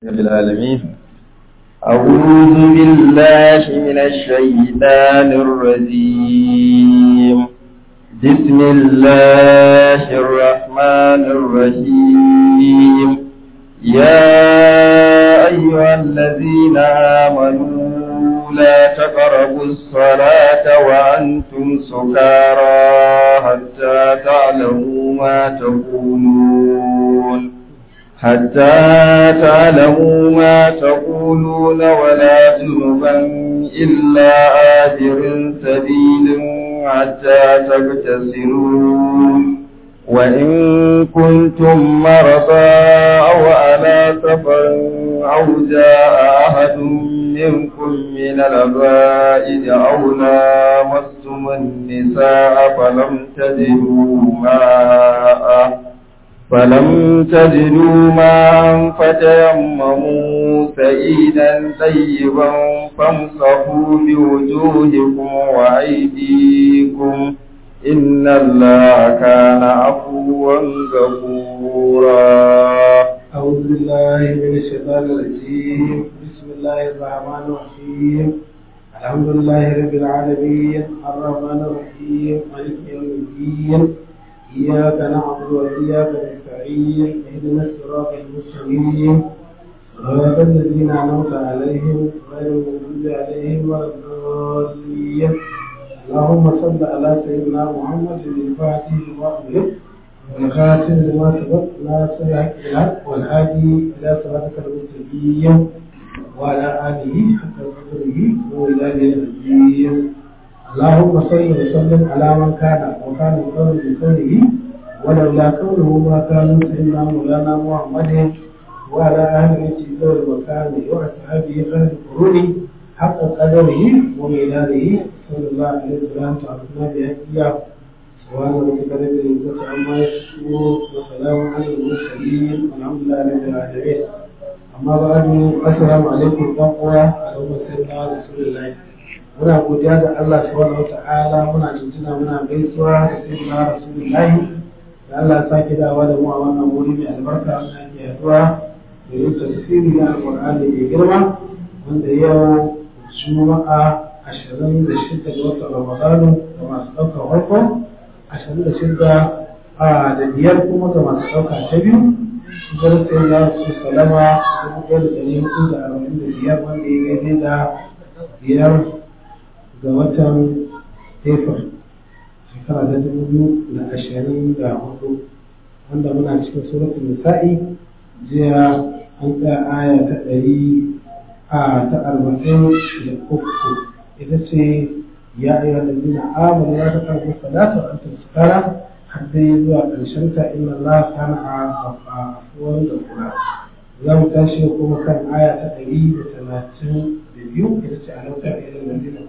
رب العالمين أعوذ بالله من الشيطان الرجيم بسم الله الرحمن الرحيم يا أيها الذين آمنوا لا تقربوا الصلاة وأنتم سكارى حتى تعلموا ما تقولون حتى تعلموا ما تقولون ولا جنبا إلا آبر سبيل حتى تغتسلوا وإن كنتم مرضى أو على سفر أو جاء أحد منكم من الغائد أو لامستم النساء فلم تجدوا ماء فلم تجدوا ماء فتيمموا سعيدا طيبا فامسحوا بوجوهكم وأيديكم إن الله كان عفوا غفورا أعوذ بالله من الشيطان الرجيم بسم الله الرحمن الرحيم الحمد لله رب العالمين الرحمن الرحيم مالك يوم الدين إياك نعبد وإياك نستعين اهدنا الصراط المستقيم صراط الذين أنعمت عليهم غير المغضوب عليهم ولا الضالين اللهم صل على سيدنا محمد الفاتح لما أغلق والخاتم لما سبق ناصر الحق بالحق والهادي إلى صراطك المستقيم وعلى آله حق قدره وإلى الدين اللهم صل وسلم على من كان وكان مقرر بقوله ولولا كونه ما كان سيدنا مولانا محمد وعلى اهل بيته ذوي المكان واصحابه خير القرون حق قدره وميلاده صلى الله عليه وسلم تعرفنا بهديه سبحان ربك رب العزه عما يصفون وسلام على المرسلين والحمد لله رب العالمين اما بعد السلام عليكم ورحمه الله وبركاته رسول الله muna godiya ga Allah subhanahu wata'ala muna tuntuna muna gaisuwa da sayyidina rasulullahi da Allah ya sake dawa da mu a wannan wuri mai albarka wanda ake yaduwa da yin tafsiri na alqur'ani mai girma wanda yau juma'a ashirin da shida ga watan ramadanu ga masu ɗaukar farko ashirin da shida a da biyar kuma ga masu ɗauka ta biyu shigar sayyidina rasulullah salama dubu ɗaya da ɗari hudu da arba'in da biyar wanda ya gaide da biyar ga watan April shekara ta dubu biyu da ashirin da hudu wanda muna cikin suratul nisa'i jiya an tsaya aya ta ɗari a ta arba'in da uku ita ce ya ayyuha allazina amanu la taqrabu salata wa antum sukara har dai zuwa ƙarshen ta inna Allah kana afuwan da kura za mu tashi kuma kan aya ta ɗari da talatin da biyu ita ce a lautar irin da zai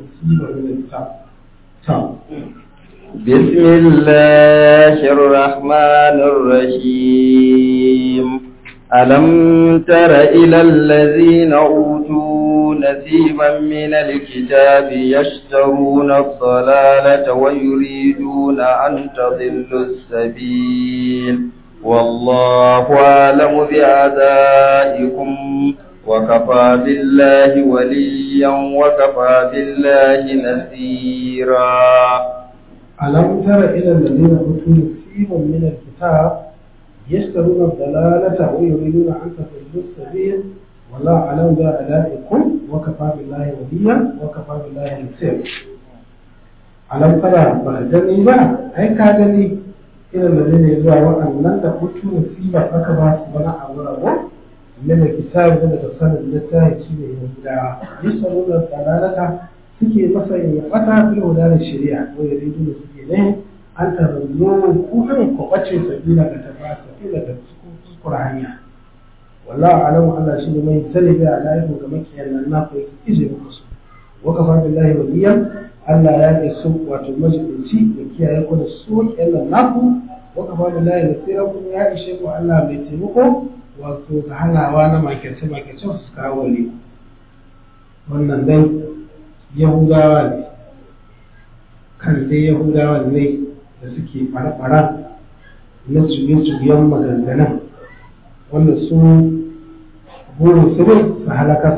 بسم الله الرحمن الرحيم ألم تر إلى الذين أوتوا نسيبا من الكتاب يشترون الضلالة ويريدون أن تضلوا السبيل والله أعلم بأعدائكم وكفى بالله وليا وكفى بالله نذيرا ألم تر إلى الذين أوتوا نصيبا من الكتاب يشترون الضلالة ويريدون أن تضلوا السبيل والله أعلم بأعدائكم وكفى بالله وليا وكفى بالله نصيرا ألم ترى بأدني با أي كادني إلى الذين يزوى وأن لن تأوتوا نصيبا فكبا سبنا أولا من الكتاب da tafsirin littafi shi ne yahudawa yasaruna dalalata suke masa yin fata fil huda da shari'a ko ya ridu da suke ne an tarzo ku kan ku bace sabila ga tafa sabila da kuskura hanya wallahi alamu Allah shi ne mai sani da alaihu ga makiyan nan na ku ije muku su wa kafa billahi waliya Allah ya ce su wato majibinci da kiyaye ku da su kenan naku wa kafa billahi nasira ku ya ishe ku Allah mai taimako wato ga hanawa na makirce-makirce su kawo ne wannan dai yahudawa ne kan dai yahudawa ne da suke fara-fara na juye-juyen maganganun wanda su burin su ne su halakar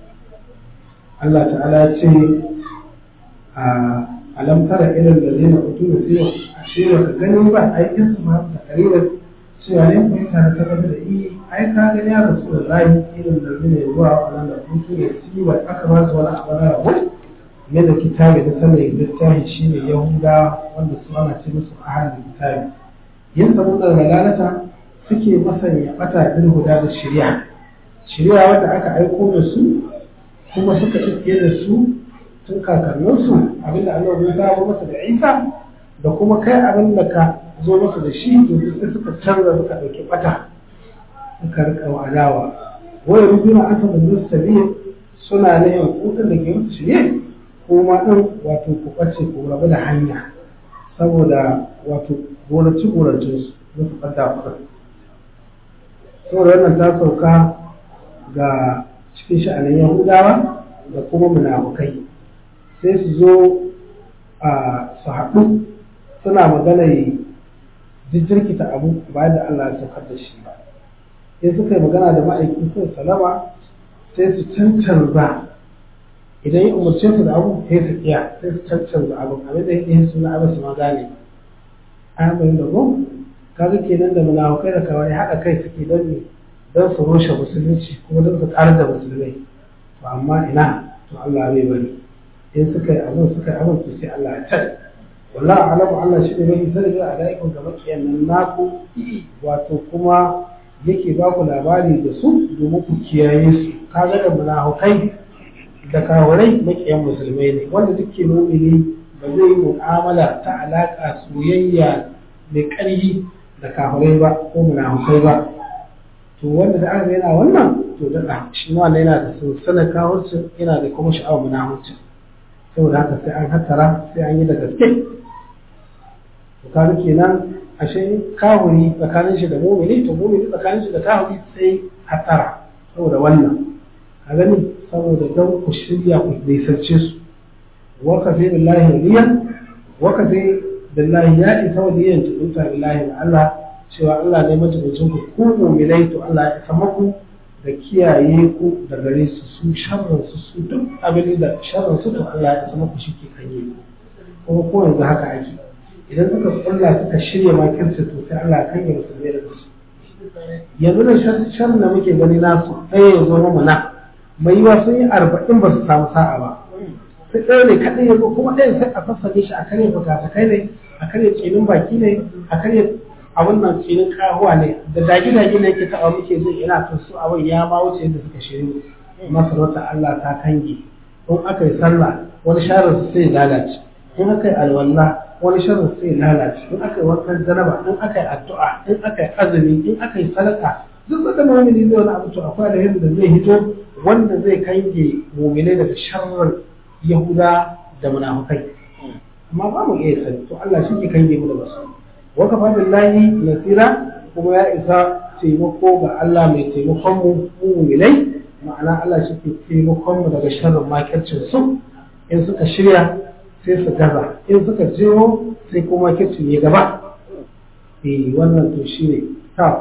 Allah ta'ala ya ce a alam tara ilal ladina utu nasiba ashe ba ka gani ba aikin su ma ta karirar cewa ne kun tare ta gaba da i ai ka gani ya rasu da rayu ilal ladina zuwa wannan da utu nasiba aka ba su wani abu na rabu ne da kitabi da sanin littafi shine yahuda wanda su ana ce musu ahalin kitabi yin sabon da lalata suke masanya bata bil huda da shari'a shari'a wadda aka aiko da su kuma suka iske da su tun kakanninsu abinda Allah ya zawo masa da Isa da kuma kai abin da ka zo masa da shi to sai suka canza suka dauki bata suka rika adawa wai rubuna aka da sabiyin suna ne hukun da ke musu shirye kuma din wato ku bace ku rabu da hanya saboda wato goraci goracin su musu fadda kuɗin saboda wannan ta sauka ga cikin sha'anin yahudawa da kuma munafukai sai su zo a su haɗu suna magana jirkita abu bayan da Allah ya saukar da shi ba in suka yi magana da ma'aikin sun salama sai su cancanza idan ya umarce su da abu sai su kiya sai su cancanza abu abin da yake suna abin su ma gane an bayan da go kaga kenan da munafukai da kawai haɗa kai suke don ne don su rushe musulunci kuma don su ƙarar da musulmai ba amma ina to Allah bai bari in suka yi abin suka yi abin to sai Allah ya tare wallahi alamu Allah shi ne mai sani da alaikun ga makiyan nan naku wato kuma yake ba ku labari da su domin ku kiyaye su kaga da munafukai da kawurai makiyan musulmai ne wanda duke mumini ba zai yi mu'amala ta alaka soyayya mai ƙarfi da kafirai ba ko munafukai ba to wanda da aka yana wannan to daɗa shi ma yana da sansanin kawurcin yana da kuma sha'awar munafucin saboda haka sai an hattara sai an yi da gaske to kaga kenan ashe kawuri tsakanin shi da mumini to mumini tsakanin shi da kawuri sai hattara saboda wannan a gani saboda don ku shirya ku nisance su waka sai billahi waliyan waka sai billahi ya isa waliyan tuɗuta billahi da Allah cewa Allah ne majibincin ku ku mu'minai to Allah ya isa maku da kiyaye ku da gare su su sharrin su su duk abin da sharrin su to Allah ya isa maku shi ke kanye kuma ko yanzu haka ake idan suka kulla suka shirya makirci to sai Allah ya kanye musulmai da su yanzu da sharrin da muke gani nasu ɗaya ya zo mu na mai yiwa sun yi arba'in ba su samu sa'a ba sai ɗaya ne kaɗai ya zo kuma ɗayan sai a sassane shi a karya fuka-fukai ne a karya tsinin baki ne a karya a wannan tsinin kahuwa ne da dagi-dagi ne yake taɓa muke jin ina tun su abin ya ma wuce yadda suka shiru masarautar Allah ta kange in aka yi sallah wani sharar su sai lalace in aka yi alwala wani sharar sai lalace in aka yi wankan janaba in aka yi addu'a in aka yi azumi in aka yi sadaka duk da mu'mini zai wani abu to akwai da yadda zai hito wanda zai kange mu'minai daga sharrin yahuda da munafukai amma ba mu iya sani to Allah shi ke kange mu da basu wa kafa billahi nasira kuma ya isa taimako ga Allah mai taimakon mu mu'minai ma'ana Allah shi ke taimakon mu daga sharrin makircin su in suka shirya sai su gaza in suka jiro sai kuma kircin ya gaba eh wannan to shine ta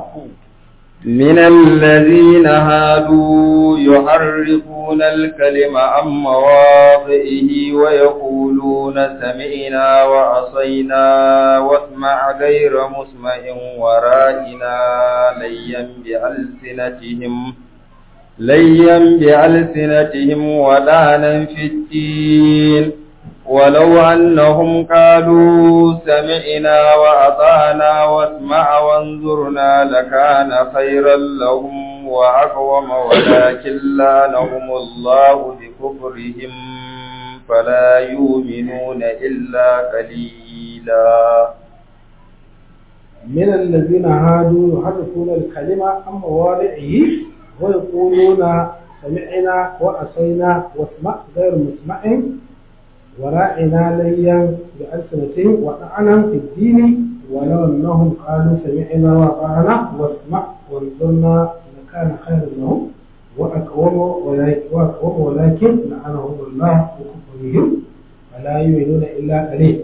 من الذين هادوا يحرفون الكلم عن مواضعه ويقولون سمعنا وعصينا واسمع غير مسمع ورائنا ليا بألسنتهم ليا بألسنتهم ودانا في الدين ولو أنهم قالوا سمعنا وأطعنا واسمع وانظرنا لكان خيرا لهم وأقوم ولكن لعنهم الله بكفرهم فلا يؤمنون إلا قليلا من الذين هادوا يحرفون الكلمة عن مواضعه ويقولون سمعنا وأصينا واسمع غير مسمع وراعنا ليا بألسنتهم وطعنا في الدين ولو أنهم قالوا سمعنا وأطعنا واسمع وانظرنا لكان خيرا لهم وأقوم وأقوم ولكن لعنهم الله بكفرهم فلا يؤمنون إلا قليل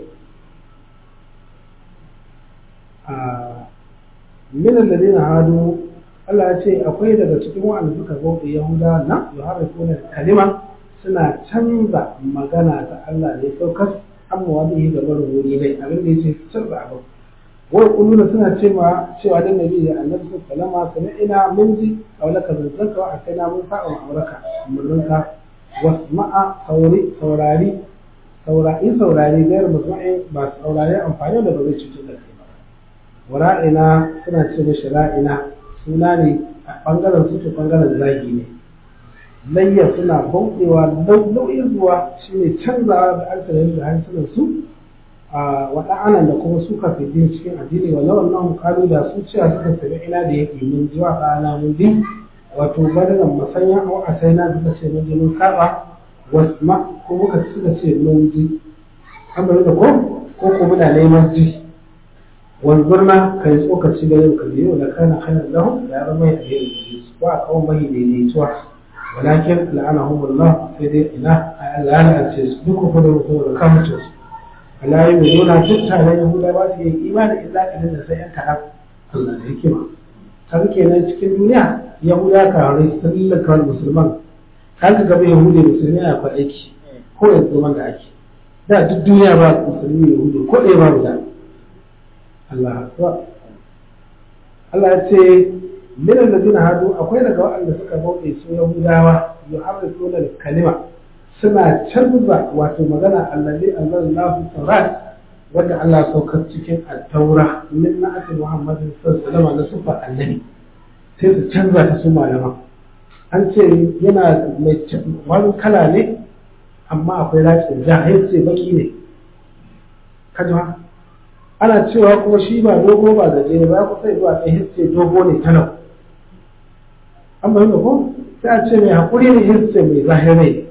آه من الذين هادوا Allah ya ce akwai daga cikin wa'anda suka bauta Yahuda na yuharrifuna kalima suna canza magana ta Allah ne saukar amma wani ga barin wuri ne abin da yace canza abu wai kulluna suna cewa cewa dan nabi da annabi sallallahu alaihi wasallam ina mun ji aulaka zanzanka wa akaina mun sa'a auraka murninka wasma'a sauri saurari saurari saurari gairu musma'in ba saurari amfani da ba zai cutar da kai ba wara'ina suna ce mishi ra'ina suna ne a bangaren su to bangaren zagi ne layya suna bauɗewa nau'in zuwa shine canzawa da alkalin da hansunan su a waɗa'anan da kuma suka fi din cikin addini wa lawan nan kalu da su cewa suka sami ina da yake mun ji wa ɗana mun bi wato badalan masanya a a sai na suka ce mun ji mun saba wasma ko muka suka ce mun ji an bari da ko ko ko muna neman ji wanzurna kai tsokaci da yau kalli yau da kana khairan lahum da ya zama ya alheri ba a kawo mai daidaituwa walakin la'anahumullah sai dai ina Allah ya la'ance su duk ku da mutum da kamata su ala yi mai nuna duk taron yahuda ba su yi imani illa kalin da sai yan kaɗan Allah da hikima kaga kenan cikin duniya yahuda karai sun lallaka musulman kaga gaba yahudi musulmi a kwa aiki ko yanzu zaman da ake da duk duniya ba musulmi yahudi ko ɗaya ba da Allah akbar Allah ya ce min alladhina hadu akwai daga waɗanda suka bauɗe su yahudawa yuharrifuna kalima suna canza wato magana allazi anzalallahu tawrat wanda Allah saukar cikin at-taura min na'ati Muhammadin sallallahu alaihi wasallam na sufar annabi sai su canza ta su malama an ce yana mai wani kala ne amma akwai rakin ja ce baki ne kaji ana cewa kuma shi ba dogo ba gajere ba ku sai zuwa sai ce dogo ne talau an bayyana ko sai a ce mai haƙuri ne hisce mai zahirai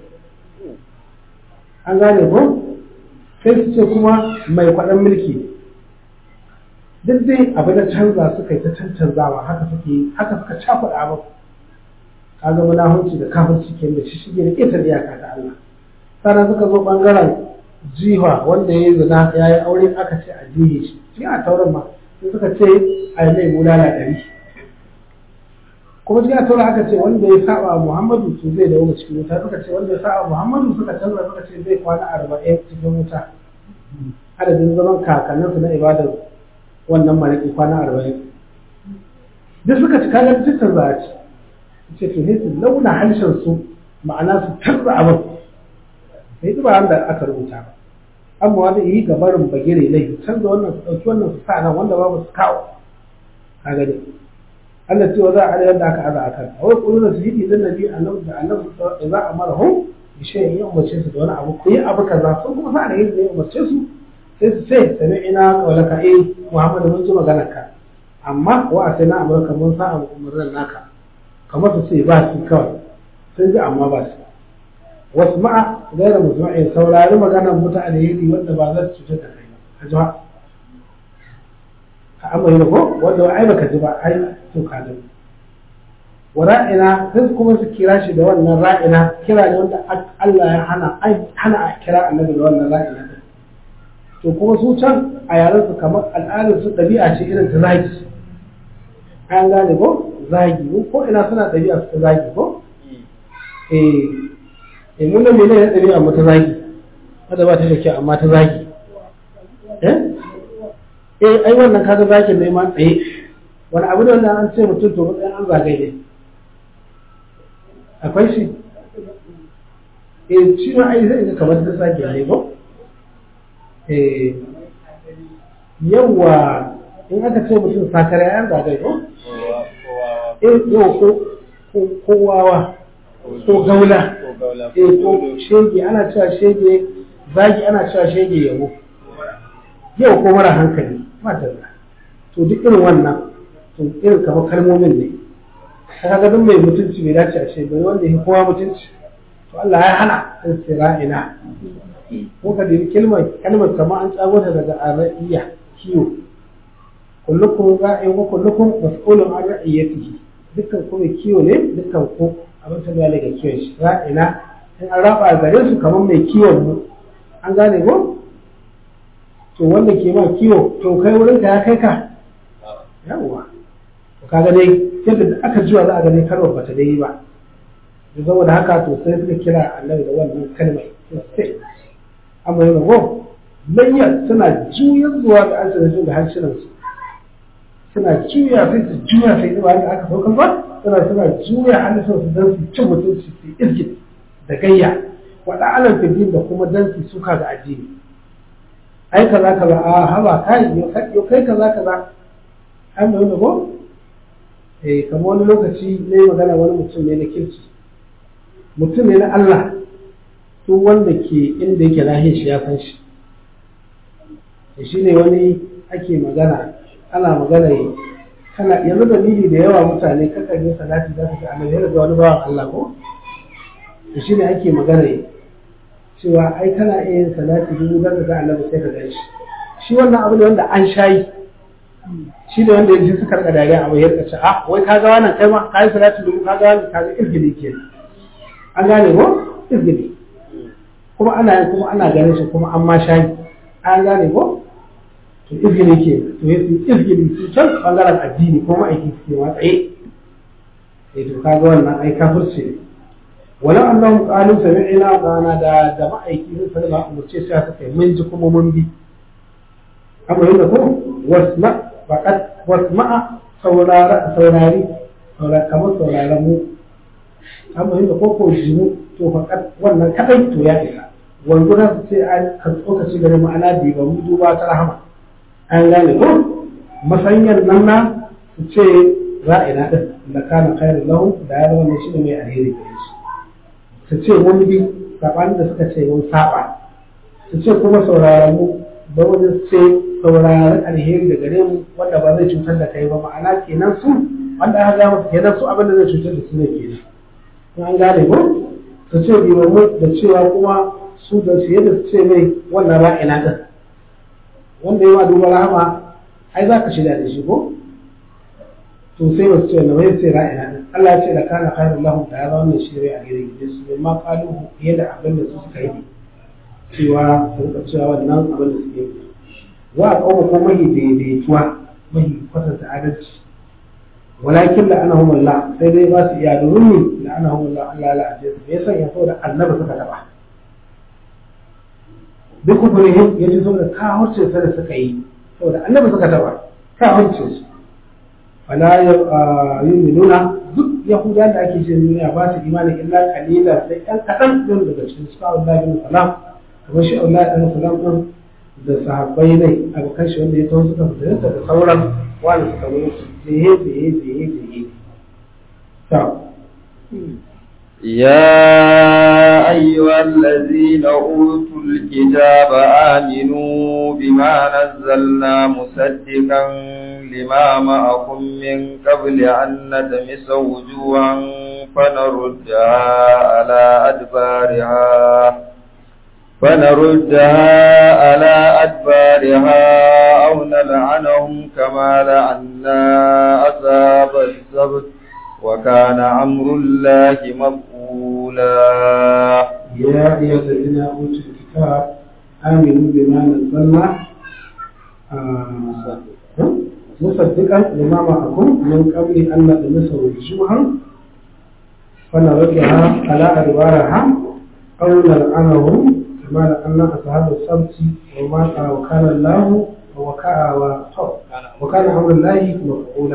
an gane ko sai su ce kuma mai kwaɗan mulki duk dai abu da canza suka yi ta cancanzawa haka suke haka suka cakuɗa abu ka ga munahunci da kafirci ke da shi shige da ƙetar iyaka ta Allah sannan suka zo ɓangaren jiwa wanda ya yi zina ya yi aure aka ce a jiye shi shi a taurin ma sai suka ce a yi mai bulala ɗari kuma cikin a taurin aka ce wanda ya saba muhammadu to zai dawo cikin wuta suka ce wanda ya saba muhammadu suka canza suka ce zai kwana arba'in cikin wuta adadin zaman kakanninsu na ibadar wannan mariki kwana arba'in duk suka ci kayan cikin za a ci ce to ne su launa harshen su ma'ana su canza abin sai ba wanda aka rubuta ba amma wanda yi gabarin bagire ne canza wannan su ɗauki wannan su sa nan wanda babu su kawo ka gani Allah cewa za a da yadda aka aza akan a wai kullu su yi idan nabi annabi da annabi za a mara hu bi shay ya umarce su da wani abu ku yi abu kaza sun kuma sa da yin da ya umarce su sai su ce sami ina kawalaka eh Muhammadu mun ji maganar ka amma wa a sai na amurka mun sa abu umarnin naka kamar su ce ba su kawai sun ji amma ba su wasu ma'a gaira musulma'in saurari maganar mutane yiri wanda ba za su cutar da kai ba ka ji ba ka amai da ko wanda ai baka ji ba ai to ka ji wa ra'ina sai kuma su kira shi da wannan ra'ina kira ne wanda Allah ya hana ai hana a kira annabi da wannan ra'ina din to kuma su can a yaran su kamar al'adar su ɗabi'a ce irin ta zagi an gane ko zagi ko ina suna ɗabi'a su ta zagi ko eh eh mun nan menene ɗabi'a mu ta zagi wanda ba ta da kyau amma ta zagi eh eh ai wannan kaga zagin ne ma tsaye wani abu da wannan an ce mutum to matsayin an zagaye ne akwai shi eh shi ma ai zai ga kamar da zagi ne ko eh yawa in aka ce mutum sakare an zagaye ko eh yau ko ko wawa ko gaula eh ko shege ana cewa shege zagi ana cewa shege yabo yau ko mara hankali matalla to duk irin wannan to irin kamar kalmomin ne kaga duk mai mutunci bai dace a ce bai wanda ya kowa mutunci to Allah ya hana istira'ina ko ka dai kalmar kalmar kamar an tsago ta daga araiya kiyo kullukum ra'in wa kullukum mas'ulun an ra'iyatihi dukkan ku mai kiyo ne dukkan ku abin ta ga daga kiyon shi ra'ina in an raba gare su kamar mai kiwon mu an gane ko to wanda ke ma kiwo to kai wurin ka ya kai ka yawwa to kaga dai yadda da aka juya za a gani kalmar bata dai ba da saboda haka to sai suka kira annabi da wannan kalmar sai amma yana ko layya suna juya zuwa ga alsanatu da harshenan su suna juya sai su juya sai zuwa da aka saukar ba suna suna juya hannun su don su cin mutunci su irkin da gayya waɗa alam fidin da kuma don su suka ga addini ai kaza kaza a haba kai yau kai kaza kaza an mai wani ko eh kamar wani lokaci ne magana wani mutum ne na kirki mutum ne na Allah to wanda ke inda yake lahiyar shi ya san shi shi ne wani ake magana ana magana yi kana yanzu dalili da yawa mutane kakan yi salati za su ga annabi yana da wani bawan Allah ko shi ne ake magana yi cewa ai kana iya yin salati dubu za ka ga annabi sai ka gan shi shi wannan abu ne wanda an shayi shi ne wanda yanzu suka rika dariya abu ya rika ce ah wai ka ga wannan kai ma ka yi salati dubu ka ga wannan ka ga irgili ke an gane ko irgili kuma ana yin kuma ana ganin shi kuma an ma shayi an gane ko to izgili ke to ya su izgili su can bangaren addini ko ma'aiki suke ma tsaye eh to kaga wannan ai kafirce ne walau annahum qalu sami'na wa ata'na da da ma'aiki sun sanar da umurce sai suka yi mun ji kuma mun bi amma yanda ko wasma faqat wasma'a saurara saurari saurari kamar sauraron mu amma yanda ko ko jimu to faqat wannan kadai to ya isa wanzu na su ce an kan tsokaci gare ma'ana bi ba mu duba ta rahama an gane ko masanyar nan na su ce ra'ina din da kana khairu lahu da ya zama shi ne mai alheri gare shi su ce mun bi sabanin da suka ce mun saba su ce kuma sauraron mu da wani ce sauraron alheri da gare mu wanda ba zai cutar da kai ba ma'ana kenan su wanda aka ga musu kenan su abin da zai cutar da su ne kenan an gane ko su ce bi da cewa kuma su da su yadda su ce mai wannan ra'ina din wanda ya ma duba rahama ai za ka shirya da shi ko to sai ba su ce wanda bai ce ra'ina din Allah ya ce da kana khairul lahum da ya zama wannan shi a gare gide su ma kalu fiye da abin da su suka yi cewa sun ka cewa wannan abin da suke yi wa a kawo ko mahi daidaituwa mahi kwatanta adalci walakin la'anahum Allah sai dai ba su iya domin ne la'anahum Allah Allah la'aje su me yasa ya saboda annabi suka taba duk kufurihim ya ji saboda kahurce sa da suka yi saboda annabi suka taba kahurce su wala yu'minuna duk yahuda da ake ce duniya ba su imani illa qalila sai ɗan kaɗan din daga cikin su Allah bin salam kamar shi Allah bin salam din da sahabbai ne abokan shi wanda ya tawo suka fita da sauran wani suka zo su jehe jehe jehe jehe يا أيها الذين أوتوا الكتاب آمنوا بما نزلنا مصدقا لما معكم من قبل أن ندمس وجوها فنردها على أدبارها فنردها على أدبارها أو نلعنهم كما لعنا أصحاب السبت وكان أمر الله مفعولا يا أيها الذين أوتوا الكتاب آمنوا بما نزلنا مصدقا لما معكم من قبل أن نطمس وجوها فنردها على أدبارها أو نلعنهم كما لأن أصحاب السبت وما وكان الله وكان أمر الله مفعولا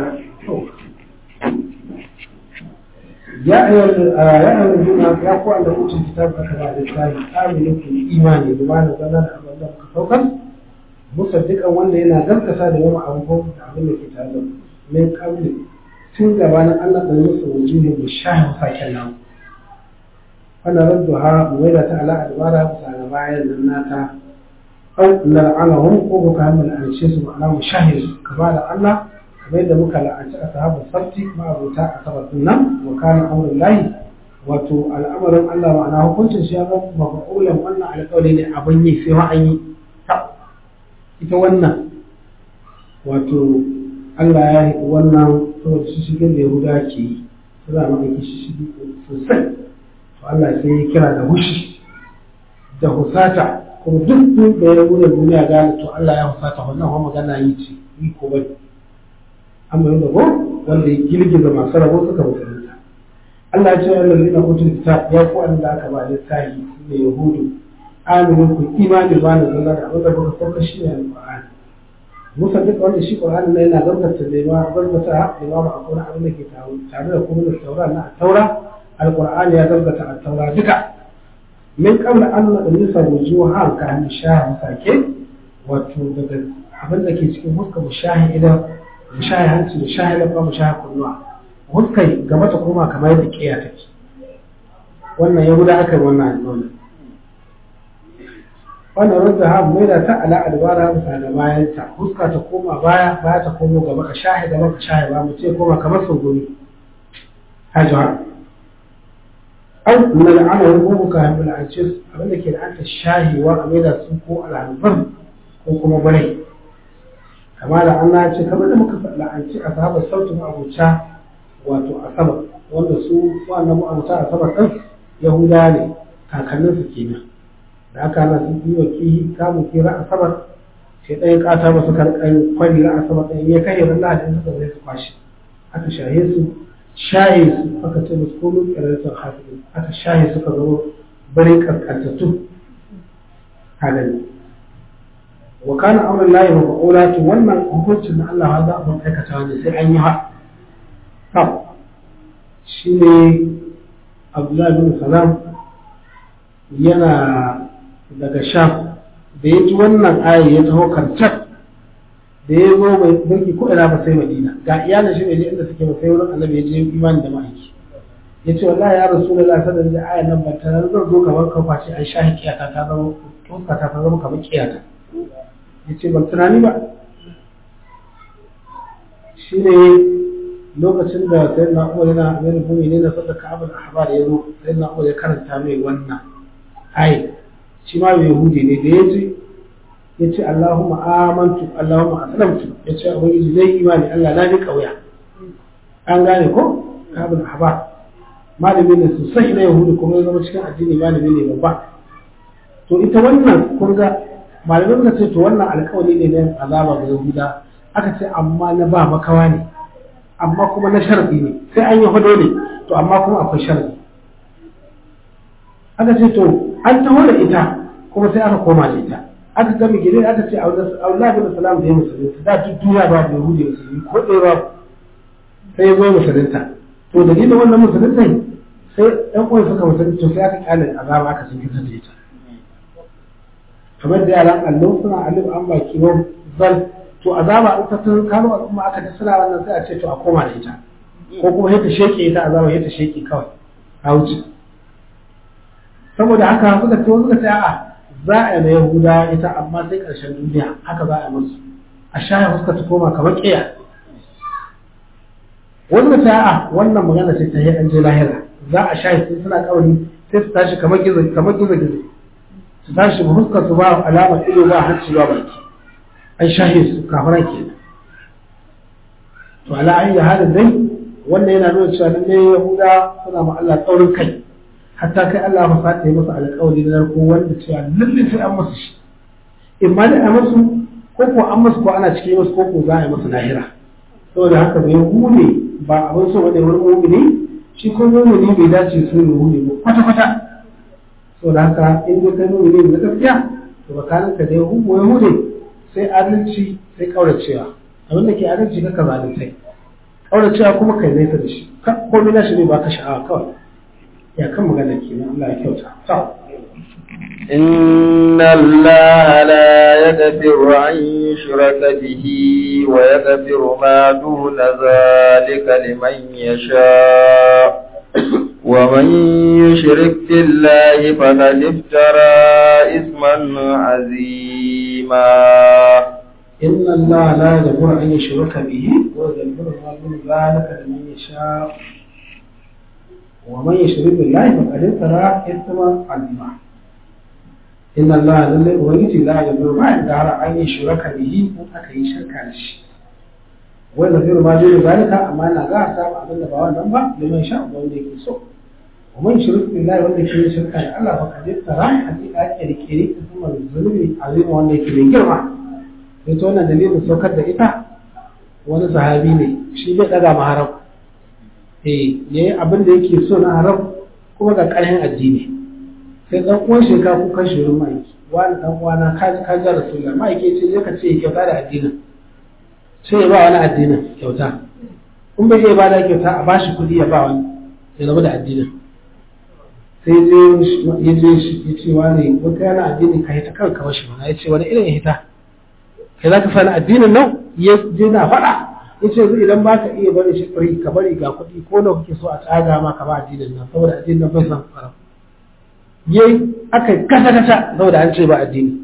يا أيها الذين يا أخوة أن أوتوا الكتاب أكبر الإسلام آمنوا في إيماني بما نزلنا أبدا كفوكا مصدقا وأن إلى ذلك ساد يوم أبوهم تعمل الكتاب من قبل tun gabanin Allah da musu wujuhin mu shahin faken nan ana radduha mu maida ta ala adbara bisa ga bayan nan nata au nal'anahum ko ka hamil an ce su ma'ana mu shahin kama da Allah kamar yadda muka la'anci ashabu sabti ma abuta asabar nan wa kana amrul lahi wato al'amarin Allah ma'ana hukuncin shi ya zama mafa'ulan wannan alƙawari ne abin yi sai ma an yi ita wannan wato Allah ya yi wannan saboda shi shigin da Yahuda ke yi su za mu aiki shi shigi sosai to Allah sai ya kira da hushi da husata kuma duk duk da ya wuce duniya gane to Allah ya husata wannan kuma magana yi ce yi ko bai amma yadda ko wanda ya girgiza masu rabo suka musulunta Allah ya ce wa lalina utul kitab ya ku an da aka ba littafi ne yahudu aminu ku imani ba na zalla da abin da kuka sauka shi ne alqur'ani musa duk wanda shi qur'ani ne yana gaskata da ma gaskata da ma ba akwai abin da ke tare da kuma da taura na taura alqur'ani ya gaskata a taura duka min qabla an nadrisa wujuhan ka an shahi sake wato daga abin da ke cikin huska mushahi idan mushahi hanci mushahi lafa mushahi kunnuwa huskai gaba ta koma kamar yadda kiya take wannan ya guda aka wannan alƙawarin wannan rudda ha mai da ta ala albara bisa da bayan ta huska ta koma baya baya ta komo gaba ka shahi gaba ka shahi ba mu ce koma kamar sungumi hajjar an na la'ana wani gugu ka haifu la'ance abinda ke da anta shahiwa a mai da su ko al'albar ko kuma bare kama da an ce kamar da muka la'anci a sahabar sautin abuca wato asabar wanda su wannan abuca asabar ɗin yahuda ne kakanninsu kenan da aka na sun yi wa kihi kamun kira asabar sai ɗaya ƙata masu karɓar kwari na asabar ɗin ya kai ran lahadin suka zai su kwashe aka shahe su shaye su aka ce musu komin ƙirarsa hafizu aka shaye suka zama bari ƙasƙantattu halin wa kana amrun lahi wa ba'ula to wannan hukuncin na Allah za a ban aikata ne sai an yi ha to shine Abdullahi bin Salam yana daga Sham da ya ji wannan ayi ya taho karcat da ya zo bai barki ko ina ba sai Madina ga iyalin shi ne inda suke ba sai wurin Annabi ya je imani da ma'aiki ya ce wallahi ya Rasulullahi sallallahu alaihi wasallam ayan nan ba ta zan zo kamar ka kwace an shahi kiyata ta zama tuka ta zama kamar kiyata ya ce ban tunani ba shi ne lokacin da sai na umar yana mai rufumi ne na sadaka abin ahbar ya zo sai na umar ya karanta mai wannan ai shi ma mai yahudi ne da ya ce ya ce allahumma amantu allahumma aslamtu ya ce ubangiji zai imani allah na bi kauya an gane ko abin ahbar malami ne sosai na yahudi kuma ya zama cikin addini malami ne babba to ita wannan kun ga malamai suka ce to wannan alkawari ne na azaba ga yahuda aka ce amma na ba makawa ne amma kuma na sharadi ne sai an yi hado ne to amma kuma akwai sharadi aka ce to an taho da ita kuma sai aka koma da ita aka ga mu gire aka ce Allah bin salam da ya musulunta da duk duniya ba da yahudi musulmi ko ɗaya ba sai ya zo musulunta to dalilin wannan musulunta sai ɗan uwan suka musulunta to sai aka kyale azaba aka sun fitar da ita kamar da yaran allon suna alif an baki wa zal to azaba in ta tun kano al'umma aka ta suna wannan sai a ce to a koma da ita ko kuma yadda sheke ita azaba yadda sheke kawai a wuce saboda haka suka ce suka ce a'a za a yi na yahuda ita amma sai karshen duniya haka za a yi musu a shaya fuska ta koma kamar kiya wanda ta a'a wannan magana ce ta yi an je lahira za a shaye sai suna kawai sai su tashi kamar gizo kamar gizo gizo su tashi ba fuskar su ba alamar ido ba hanci ba baki an shahe su kafiran ke to ala ayi halin dai wannan yana nuna cewa lalle yahuda suna ma Allah tsaurin kai hatta kai Allah ba sa ta yi masa alƙawari na narko wanda cewa lalle sai an masa shi in ma dai a masu ko ko an masu ko ana cikin masu ko ko za a yi masa lahira saboda haka bai hude ba abin so wani wani mumini shi ko mumini bai dace su ne hude ba kwata kwata so da haka in dai kai mumini na gaskiya to bakanin ka dai hubu ya hude sai adalci sai kauracewa abin da ke adalci ka zaluntai kauracewa kuma kai nesa da shi komai na shi ne ba ka sha'awa kawai ya kan magana ke nan Allah ya kyauta to إن الله لا يغفر أن يشرك به ويغفر ما دون ذلك لمن يشاء ومن يشرك بالله فقد افترى إثما عظيما إن الله لا يغفر أن يشرك به ويغفر ما دون ذلك لمن يشاء ومن يشرك بالله فقد افترى إثما عظيما إن الله لله ويجي لا يغفر ما يدار أن يشرك به أكي شركا شيء ويغفر ما دون ذلك أما أنا لا أصاب أبدا بوان نمبا لمن يشاء ومن يكسو ومن يشرك بالله ومن يكي شركا الله فقد افترى حقيقة كري كري ثم الظلم عظيم ومن يكي جرما ita wannan dalilin saukar da ita wani sahabi ne shi bai daga ma haram eh yayi abin da yake so na haram kuma ga ƙarfin addini sai dan uwan shi ka kuka shi wurin mai wani dan uwana ka ka ga rasulullah mai ke ce je ka ce kyauta da addinin sai ya ba wani addinin kyauta in bai iya ba da kyauta a bashi kuɗi ya ba wani ya zama da addinin sai ya je ya ce wani wata yana addini ka hita kanka washi mana ya ce wani irin ya hita kai za ka sani addinin nan ya je na faɗa ya ce idan ba ka iya bari shi fari ka bari ga kuɗi ko da kuke so a tsaga ma ka ba addinin nan saboda addinin nan bai san fara yayi aka kasa kasa saboda an ce ba addini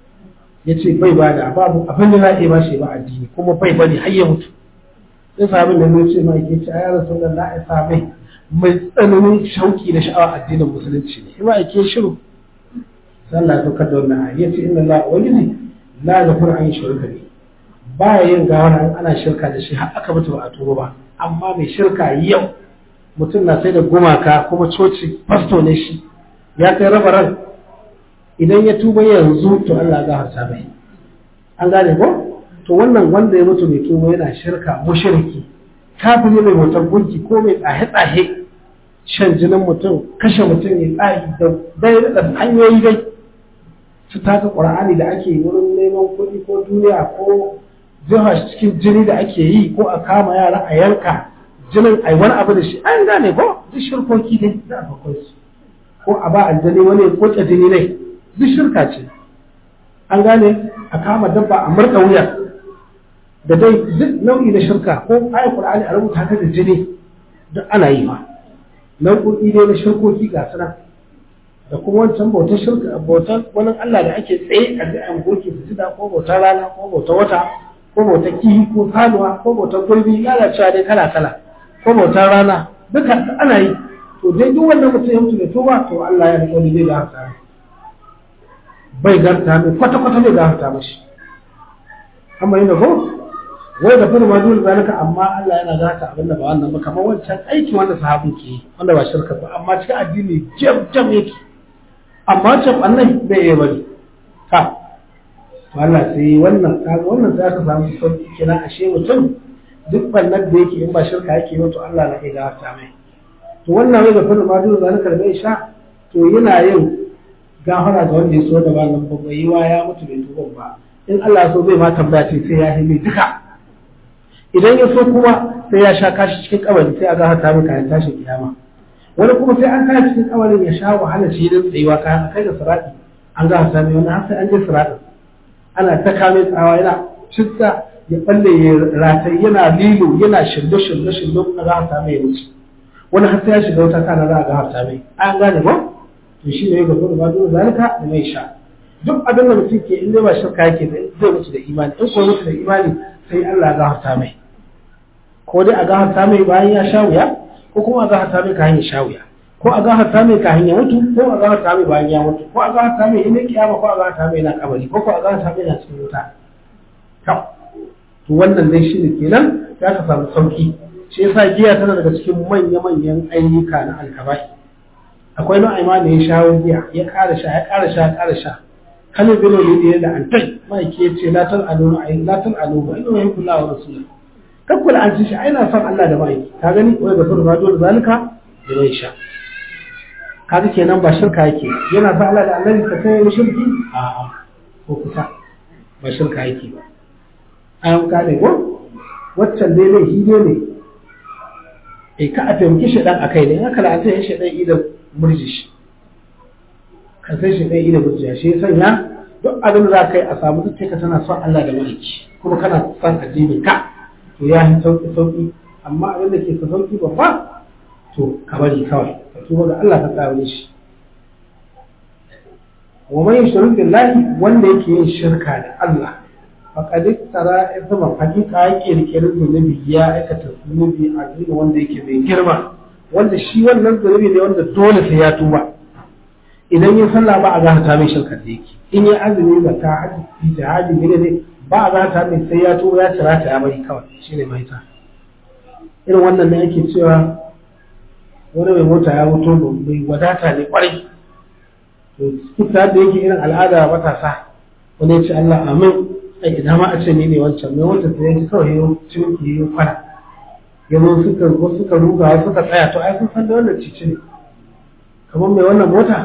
ya ce bai ba da babu abin da za a iya ba shi ba addini kuma bai bari har ya mutu sai sabin da zai ce ma yake ce a yara sun da na isa mai mai tsananin shauki da sha'awa addinin musulunci ne ima ake shiru sallah ya saukar da wannan ayi yace inna Allah wajidi la ghafur an shirka ne ba yin gawara in ana shirka da shi har aka mutu ba a tuba ba amma mai shirka yau mutum na sai da gumaka kuma coci fasto ne shi ya kai raba ran idan ya tuba yanzu to Allah ya gafarta mai an gane ko to wannan wanda ya mutu mai tuba yana shirka mushriki kafiri mai wutar gunki ko mai tsahe-tsahe shan jinin mutum kashe mutum ya tsahi da dai da hanyoyi dai su taka ƙur'ani da ake wurin neman kuɗi ko duniya ko jiha cikin jini da ake yi ko a kama yara a yanka jinin ai wani abu da shi an gane ko duk shirkoki ne da akwai su ko a ba aljani wani ya koke jini ne duk shirka ce an gane a kama dabba a murɗa wuya da dai duk nau'i na shirka ko ayat qur'ani a rubuta ta da jini duk ana yi ma nau'o'i ne na shirkoki ga suna da kuma wancan bautar shirka bautar wani Allah da ake tsaye a ji an goke su jida ko bautar rana ko bautar wata ko bautar kihi ko sanuwa ko bautar gurbi lalacewa dai kala kala ko bautar rana duka ana yi to dai duk wannan mutum ya mutu da tuba to Allah ya riƙo ne zai gafarta bai garta mai kwata kwata bai gafarta mashi amma yana ko wai da fara ma dole zalika amma Allah yana gata abinda ba wannan ba kamar wancan aiki wanda sahabin ke yi wanda ba shirka ba amma cikin addini jam jam yake amma can annabi bai yi bari ka to Allah sai wannan kaga wannan sai aka samu sauki kenan ashe mutum duk bannan da yake in ba shirka yake ba to Allah na iya gata mai to wannan wai da fara ma dole zalika da bai sha to yana yin gafara ga wanda ya so da ba nan ba yi wa ya mutu bai tuba ba in Allah so zai ma tambaya ce sai ya hime duka idan ya so kuma sai ya sha kashi cikin kabari sai a ga hata mai kayan tashin kiyama wani kuma sai an kashi cikin kabarin ya sha wahala shi da tsayuwa kayan a kai da sirati an ga hata mai wani har sai an je siratin ana ta kame tsawa yana citta ya balle ya ratai yana lilo yana shirye shirye shirye kuma ga hata mai ya wuce wani har sai ya shiga wata kana za a ga hata mai an gane ba to shi ne ya gaba da ba dole zalika da mai sha duk abin da mutum ke in dai ba shirka yake zai mutu da imani in ko mutu da imani sai Allah ya gafarta mai ko dai a gafarta mai bayan ya sha wuya ko kuma a gafarta mai kayan ya sha wuya ko a gafarta mai kayan ya mutu ko a gafarta mai bayan ya mutu ko a gafarta mai ina kiyama ko a gafarta mai na kabari ko ko a gafarta mai na cikin wuta to to wannan dai shine kenan ya ka samu sauki shi yasa giya tana daga cikin manya-manyan ayyuka na alkabai akwai nau'ai ma da ya shawo giya ya ƙara sha ya ƙara sha ya ƙara sha kan bin wani da an tai ma'aiki ya ce latar alo ai latar alo ba ina yin kula wa rasulun kan kula an ci shi ai na son Allah da ma'aiki ka gani wai ga furu rajo da zalika da bai sha kaga kenan ba shirka yake yana son Allah da annabi ka kai mu shirki a'a ko kusa ba shirka yake ba an ka ne ko waccan dai ne shi ne eh ka a taimaki shi dan akai ne haka la ta shi dan idan murji shi ka sai shi ɗaya ina burjiya shi sanya duk abin da za ka yi a samu zuciya ka tana son Allah da maliki kuma kana son addini ka to ya yi sauki sauki amma abin da ke ka sauki babba to ka bari kawai ka tuba ga Allah ka tsare shi wa man yushrik billahi wanda yake yin shirka da Allah faqad tara isma hakika yake rikirin zunubi ya aikata zunubi a wanda yake mai girma wanda shi wannan zunubi ne wanda dole sai ya tuba idan ya sallah ba a gahata mai shirkar da yake in ya azumi da ta haji jihadi ne ne ba a gahata mai sai ya tuba ya cira ta ya bari kawai shine mai ta irin wannan ne yake cewa wani mai mota ya mutu mai wadata ne kwarai to kuta da yake irin al'ada matasa wani ya ce Allah amin ai ina ma a ce ni ne wancan mai wancan sai ya ji kawai ya cinki ya kwana ya zo suka ko suka ruga suka tsaya to ai sun san da wannan cici ne kamar mai wannan mota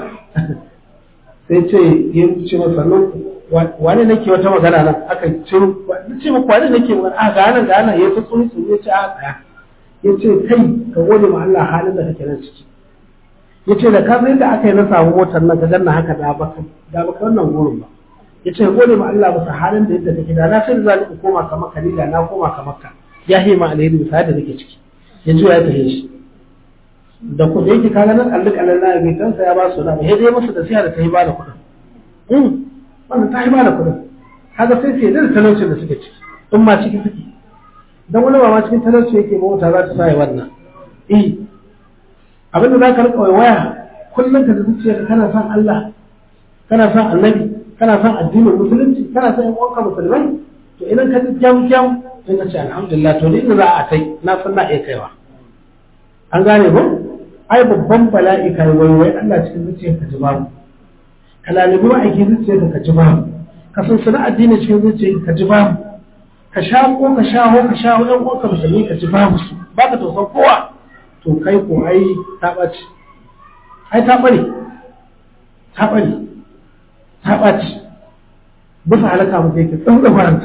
sai ce ya ce masa nan wani nake wata magana nan aka ce ce muku wani nake magana a ga nan ga nan ya ta tsuni tsuni ya ce a tsaya ya ce kai ka gode ma Allah halin da kake nan ciki ya ce da ka sai da aka yi na samu motar nan ka ganna haka da baka da baka wannan gurin ba ya ce gode ma Allah bisa halin da yadda kake da na sai da za koma ka maka ni da na koma ka maka ya yi ma alheri bisa yadda nake ciki ya juya ya tafi shi da ku da yake kaga nan allik alalla bai kansa ya ba su na ba sai dai masa da siya da ta yi ba da kuɗin wannan ta yi ba da kuɗin kaga sai sai da talaucin da suke ciki in ma ciki suke dan wani ba ma cikin talauci yake mota za ta sa wannan eh abinda za ka rika waya kullum ka da zuciyarka kana son Allah kana son annabi kana son addinin musulunci kana son yan uwanka musulmai to idan ka ji jam jam sai ka ce alhamdulillah to inda za a kai na san na iya kaiwa an gane ba ai babban bala'i ka yi waiwai Allah cikin zuciyarka ji babu ka lalibi ma'aikin zuciyarka ka ji babu ka san sana addini cikin zuciyarka ka ji babu ka sha ko ka sha ho ka sha ho ɗan uwanka musulmi ka ji babu su ba ka tausan kowa to kai ko ai ta ɓace ai ta ɓare ta ɓare ta ɓace bisa halaka mu yake tsantsa faranta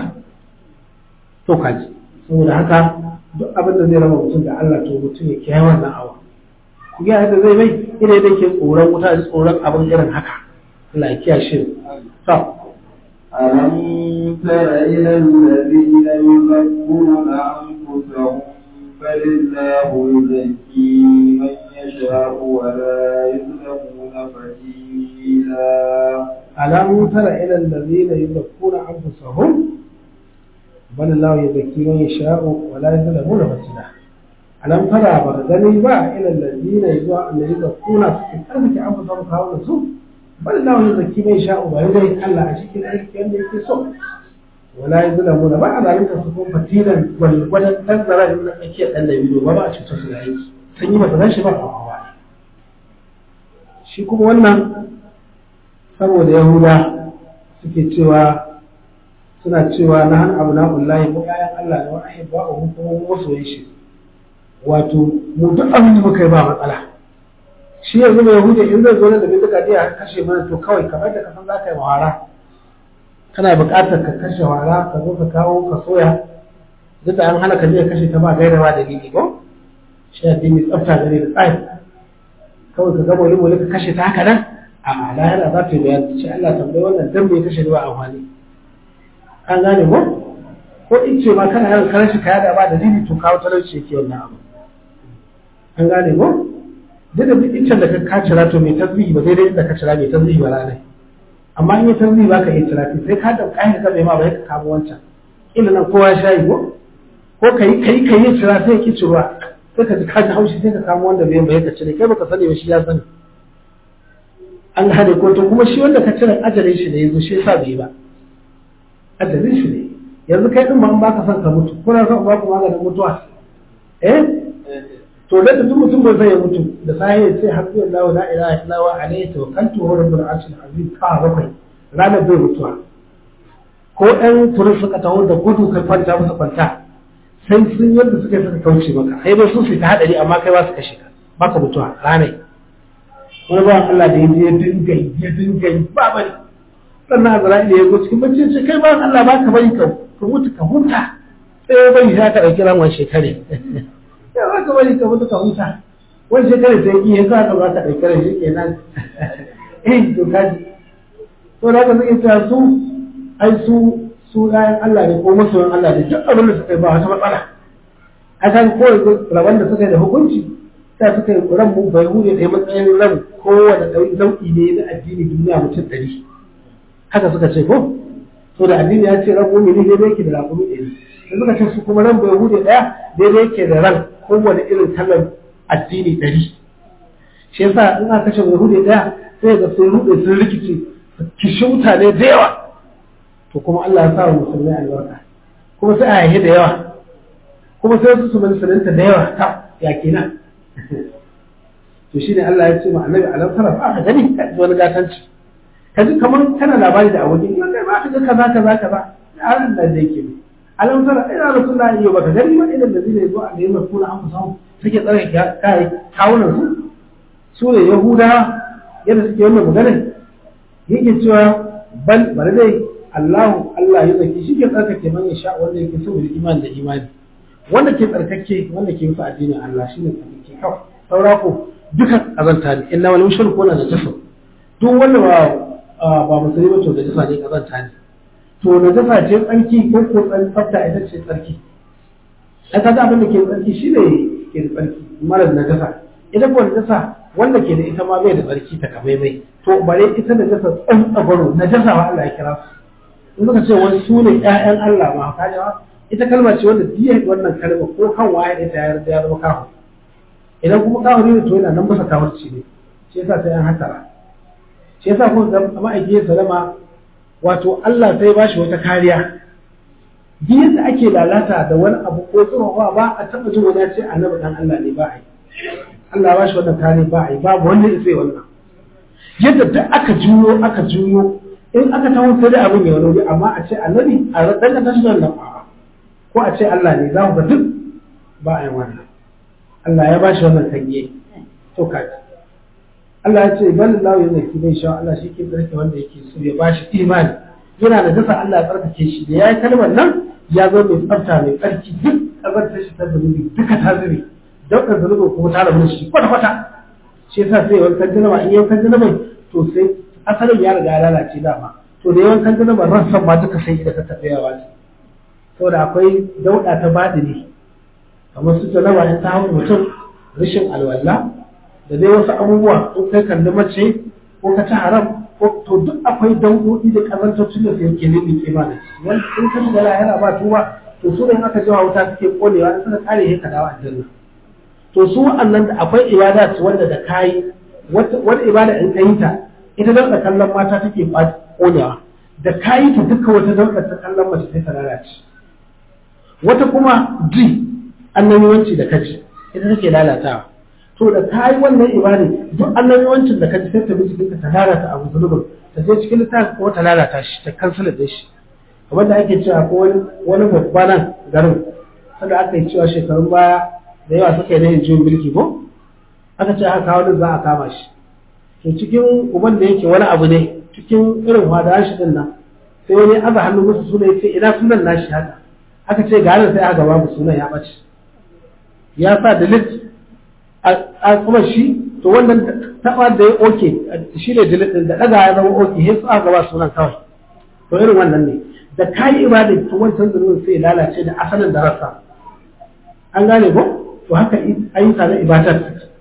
to kaji saboda haka duk abin da zai raba mutum da Allah to mutum ya kiyaye wannan awa ku ga yadda zai mai ina yadda ke tsoron wuta da tsoron abin irin haka Allah ya kiyaye shi to ألم تر إلى الذين يزكون أنفسهم بل الله يزكي من يشاء ولا يظلمون فتيلا ألم تر إلى الذين يزكون أنفسهم بل الله يزكي من يشاء ولا يظلمون فتيلا ألم ترى بغدني با إلى الذين يزكون أنفسهم كاونا سوء بل الله يزكي من يشاء ويزكي الله أشكي الأيك أن يكسو ولا يظلمون بعد ذلك سكون فتيلا ولن تنظر إن أكيد أن يبدو وما أشكي الأيك سنجي مثلا شبه الله shi kuma wannan saboda yahuda suke cewa suna cewa na han abu na'ullahi ko ƴaƴan Allah da wa'ahi ba a hukumar masoyin shi wato mu duk abin da muka yi ba matsala shi yanzu mai yahudi in zai zo da bindiga ne a kashe mana to kawai kamar da kasan za ka yi wara kana buƙatar ka kashe wara ka zo ka kawo ka soya duk da an hana ka je ka kashe ta ba gaira ba dalili ko shi addini tsafta gare da tsari kawai ka gama wani ka kashe ta haka nan a lahira za ta yi bayani ce Allah tambayi wannan dan bai kashe ba amfani an gane ko ko in ce ma kana yawan karar shi kaya da ba da dini to kawo talauci yake wannan abu an gane ko duk da duk iccen da ka kacira to mai tasbihi ba daidai da ka cira mai tasbihi ba ranar amma in yi tasbihi ba ka iya cira sai ka da kayan ka bai ma ba ka kamo wancan ila nan kowa shayi ko ko kai kai kai ya cira sai ya ki ciruwa sai ka ji ka ji haushi sai ka kamo wanda bai bai ka cire kai baka sani ba shi ya sani an hade ko to kuma shi wanda ka cire ajalin shi da yazo shi yasa bai ba ajalin shi ne yanzu kai din ma an baka son ka mutu kuna son ba ku maganin mutuwa eh to da duk mutum bai zai mutu da sai ya ce hasbi Allah la ilaha illa huwa alayhi tawakkaltu wa rabbul arshil azim ka bakwai ranar bai mutuwa ko ɗan turin suka taho da gudu kai kwanta musu kwanta sai sun yadda suka suka kauce maka sai dai sun fita hadari amma kai ba su kashe ka baka mutuwa ranai wani ba Allah da ya je dinga ya dinga ba bari sannan Azra'ila ya zo cikin bacci ce kai ba Allah ba ka bari ka mutu ka huta sai ya bari sai ka dauki ran wani shekare ya ba ka bari ka mutu ka huta wani shekare sai ki ya sa ka ba ka dauki ran shi kenan eh to kaji to da ka zai ta su ai su su ɗayan Allah ne ko masoyan Allah ne duk abin da suka yi ba wata matsala a kan kowai rabon da suka yi da hukunci ta suka yi ran mu bai hure da matsayin ran kowane nau'i ne na addini duniya mutum ɗari haka suka ce ko to da addini ya ce ran mumini daidai yake da rakumi ɗari da suka ce su kuma ran bai hure ɗaya daidai yake da ran kowane irin kalan addini ɗari shi yasa in aka ce bai hure ɗaya sai ga sun ruɗe sun rikice kishi mutane da yawa to kuma Allah ya sa wa musulmai albarka kuma sai a yahe da yawa kuma sai su su musulunta da yawa ta ya kenan to shine Allah ya ce ma annabi alam tara ba ka gani ka ji wani gatanci ka ji kamar kana labari da abokin in kai ba ka ga kaza kaza kaza Allah da yake ne alam tara ina rasulullahi yau baka gani ba idan da zai zo a da yamma kuna an fusa suke tsare kai kawunan su su ne yahuda yadda suke wannan magana yake cewa bal bari dai Allahu Allah ya zaki shi ke tsarkake man ya sha wanda yake so da imani da imani wanda ke tsarkake wanda ke musu addinin Allah shine tsarkake kawai saura ko dukan azanta ne inna wal mushriku na najasa duk wanda ba ba musulmi ba to da jasa ne kazanta ne to na jasa ce tsarki ko ko tsan tsafta ita ce tsarki ai kaga abin da ke tsarki shine ke da tsarki mara najasa ita ko najasa wanda ke da ita ma bai da tsarki ta kamai mai to bare ita da jasa tsan tsabaro najasa wa Allah ya kira su in suka ce wani su ne ƴaƴan Allah ma ka ji ita kalma ce wanda diya wannan kalma ko kan waye ita ya yarda ya zama kawo idan kuma kawo ne to yana nan masa kawarci ne shi yasa sai an hatara shi yasa kun ga ma'aikiyar salama wato Allah sai ba shi wata kariya duk yadda ake lalata da wani abu ko tsirowa ba a taɓa jin wani ce annabi dan Allah ne ba a yi Allah ba shi wannan kariya ba a yi babu wanda ya sai wannan yadda duk aka juyo aka juyo in aka taho sai da abin ya wani amma a ce annabi a danganta shi da wannan ko a ce Allah ne za ku ga duk ba a yi wannan Allah ya ba shi wannan tanye to kaji Allah ya ce bal lahu yana ki bai sha Allah shi ke tsarki wanda yake so ya ba shi imani yana da dasa Allah ya tsarkake shi da yayi kalmar nan ya zo mai tsafta mai tsarki duk kazantar shi ta zunubi duka ta zube dauka zunubi kuma ta rabu shi kwata kwata shi yasa sai wankan janaba in yankan janaba to sai asalin ya riga ya lalace dama to da yawan kan janaba ran san ma duka sai da ta tafi yawa ce saboda akwai dauda ta baɗi ne kamar su janaba in ta hau mutum rashin alwala da dai wasu abubuwa in kai kalli mace ko ka ci haram ko to duk akwai daudodi da kazantocin da sai ke nemi ke ba da shi wani in ka shiga lahira ba tuba to su ne aka jawa wuta suke konewa in suka kare sai ka dawo aljanna to su wa'annan da akwai ibada wanda da kayi wata ibada in ka yi ta ita dauka kallon mata take konewa da kayi ta duka wata dauka ta kallon mace sai ta lalace wata kuma ji annabiwanci da kaji ita take lalatawa to da ta yi wannan ibada duk annabiwancin da kaji sai ta bi cikin ta lalata abu zulubin ta je cikin littafi ko ta lalata shi ta kansala da shi kamar da ake cewa ko wani babba nan garin sanda aka yi cewa shekarun baya da yawa suka yi yin juyin mulki ko aka ce aka kawo za a kama shi to cikin uban da yake wani abu ne cikin irin hada shi din nan sai wani aza hannu musu suna yace ina sunan nashi haka aka ce ga sai aka babu sunan ya bace ya sa delete a kuma shi to wannan taba da ya oke shi ne delete din da daga ya zama oke sai su aka ba sunan kawai to irin wannan ne da kayi ibada to wancan zunubin sai ya lalace da asalin da rasa an gane ko to haka ayyuka na ibadar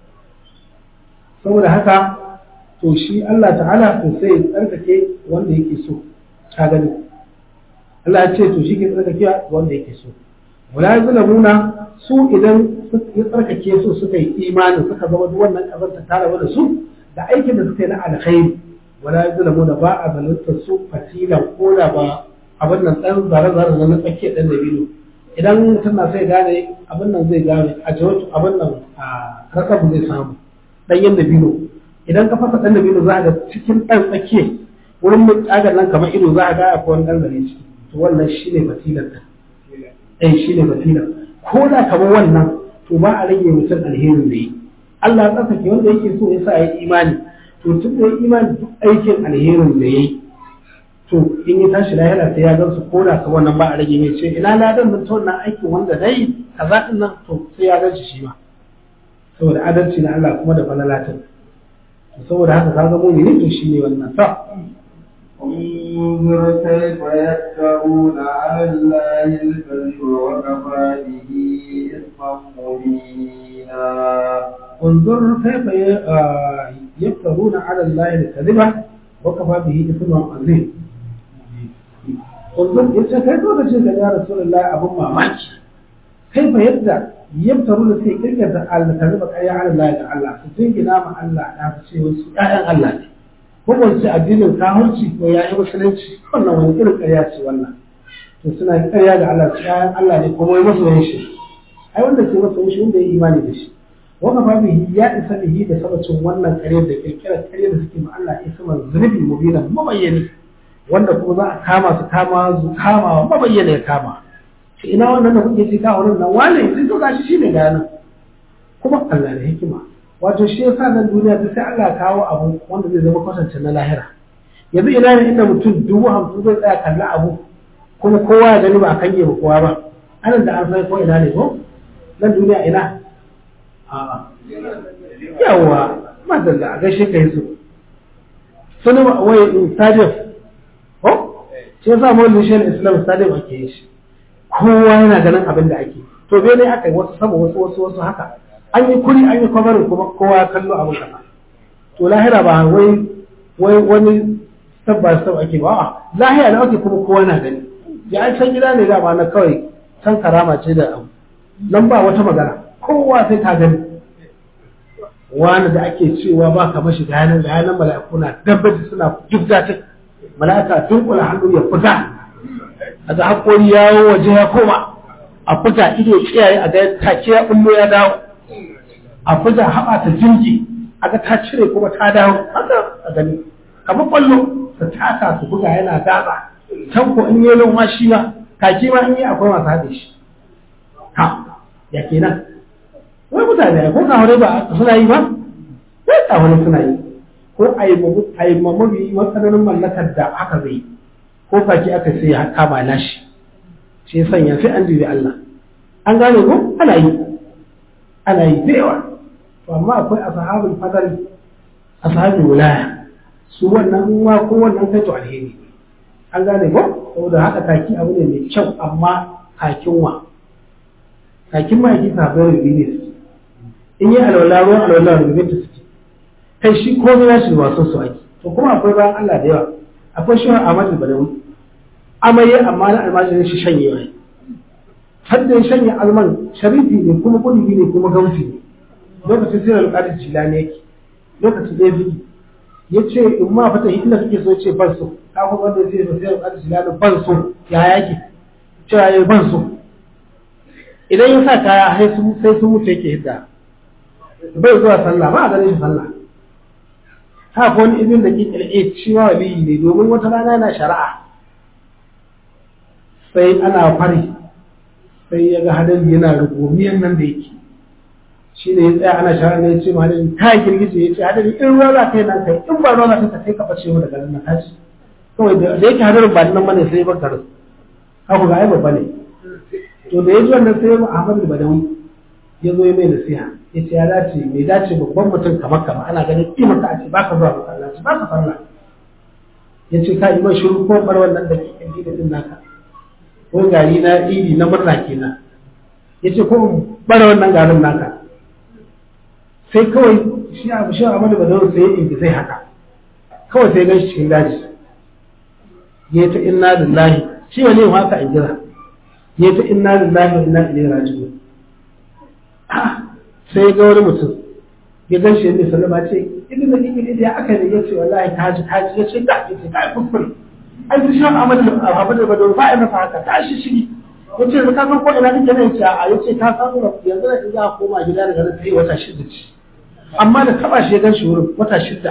saboda haka to shi Allah ta'ala to sai ya tsarkake wanda yake so ka gani Allah ya ce to shi ke tsarkake wanda yake so wala zulmuna su idan ya tsarkake su suka yi imani suka zama duk wannan kazanta tare da su da aikin da suka yi na alkhairi wala zulmuna ba a zalunta su fatilan ko da ba abin nan dan zare zare na tsakiyar dan dabino idan mutum na sai gane abin nan zai gane a jawatu abin nan a rasabu zai samu ɗanyen dabino idan ka fasa ɗan dabino za a ga cikin ɗan tsakiya wurin mutsagar nan kamar ido za a ga akwai wani ɗan zare ciki to wannan shi ne fatilar ta ɗan shi ne fatilar ko da kamar wannan to ba a rage mutum alherin da yi Allah ya tsarkake wanda yake so ya sa ya yi imani to tun da ya imani duk aikin alherin da ya yi to in ya tashi lahira sai ya gan su ko da ka wannan ba a rage mai ce ina ladan da ta wannan aikin wanda na yi kaza ɗin nan to sai ya gan shi shi ma saboda adalci na Allah kuma da falalatin saboda haka ka ga mumini to shine wannan sa انظر كيف يفترون على الله الكذب وكفى به إثما مبينا انظر كيف يفترون على الله الكذب وكفى به إثما عظيم انظر إذا كيف تجد يا رسول الله أبو مامaki كيف يبدأ yabtaru da sai kirkata Allah ta zuba ƙarya ala Allah da Allah su jingina ma Allah ya fi ce wasu ƴaƴan Allah ne ko ba su addinin kahurci ko ya yi musulunci wannan wani irin ƙarya ce wannan to suna ƙarya da Allah su ƴaƴan Allah ne kuma masu yin shi ai wanda ke masa yin shi wanda ya imani da shi wannan babu ya isa bihi da sabacin wannan ƙarya da kirkirar ƙarya da suke ma Allah ya sama zunubi mubina mabayyani wanda kuma za a kama su kama su kama wa mabayyana ya kama shi ina wannan da kuke ce kawo nan wane sai to gashi shine ga nan kuma Allah da hikima wato shi yasa nan duniya ta sai Allah kawo abu wanda zai zama kwatance na lahira yanzu ina ne inda mutum dubu hamsin zai tsaya kalla abu kuma kowa ya gani ba a kange ba kowa ba anan da an san ko ina ne ko nan duniya ina a'a yawa madalla a gaishe ka yi su sani wai stadium ko shi yasa mawallin shi islam stadium ake yi shi kowa yana ganin abin da ake to bai ne aka yi wasu sama wasu wasu wasu haka an yi kuri an yi kwabarin kuma kowa ya kallo abin kasa to lahira ba wai wai wani sabba sabba ake ba a lahira da ake kuma kowa na gani ya an san gida ne dama na kawai san karama ce da abu nan ba wata magana kowa sai ta gani wani da ake cewa ba ka mashi gayanan gayanan mala'iku na dabbaci suna jibga ta mala'ika dunkula hannu ya fita a ga haƙori yawo waje ya koma a fita ido kiyaye a ga take ya bullo ya dawo a fita haɓa ta jinji a ga ta cire kuma ta dawo haka a gani kamar kwallo ta taka su buga yana gaba can ko in yi noma shi ma kaki ma in yi akwai masu haɗe shi ha ya kenan wai mutane ko kawai ba suna yi ba wai kawai suna yi ko a yi mamabi matsananin mallakar da aka zai ko kaki aka sai ya kama nashi shi sanya sai an dubi Allah an gane ko ana yi ana yi da yawa to amma akwai ashabul fadl ashabul wilaya su wannan uwa ko wannan kai to alheri an gane ko saboda haka kaki abu ne mai kyau amma kakin wa kakin ma yake sabai rubi ne su in yi alwala ruwan alwala rubi ta suke kai shi ko ya shi wasu su ake to kuma akwai bayan Allah da yawa akwai shi Ahmad Badawi amaye amma na almajirin shi shanyewa ne hadda ya shanye alman sharifi ne kuma kudubi ne kuma gausi ne lokacin sai alƙadar jilani yake lokacin ɗaya bigi ya ce in ma fata inda kake so ce ban so kafin wanda ya ce sai alƙadar jilani ban so ya yake cewa ya ban so idan ya sa kaya sai sun mutu yake hidda bai zuwa sallah ba a ganin shi sallah haka wani ibin da kikil a shi ma waliyi ne domin wata rana yana shari'a sai ana fari sai ya ga hadari yana rugumiyan nan da yake shi ne ya tsaya ana shari'a ne ya ce ma hadari ta girgije ya ce hadari in ruwa za ka yi nan kai in ba ruwa za ka kai ka bace mu daga nan kaci kawai da yake hadarin ba nan bane sai ya bar garin haka ga ai babba ne to da ya ji wannan sai ya Ahmad Badawi ya zo ya mai nasiha ya ce ya dace bai dace babban mutum kamar kama ana ganin kima ka a ce baka zuwa masallaci baka sallah ya ce ka yi mai shiru ko bar wannan da ke kan din naka ko gari na idi na murna kenan ya ce ko bar wannan garin naka sai kawai shi abu shi Ahmadu Badawi sai ya ingi sai haka kawai sai gan shi cikin daji ya ta inna lillahi shi wani yin haka in jira ya ta inna lillahi wa inna ilaihi raji'un sai ga wani mutum ya gan shi mai sallama ce idan da kike da aka ne ya ce wallahi ka ji ka ji ya ce da ya ce kai kuskure ai su shan amal amal da badon ba ina fa haka tashi shi ya ce ka san ko ina kike ne ce a ya ce ka samu da yanzu da za a koma gida daga nan sai wata shida ce amma da taba shi ya gan shi wurin wata shida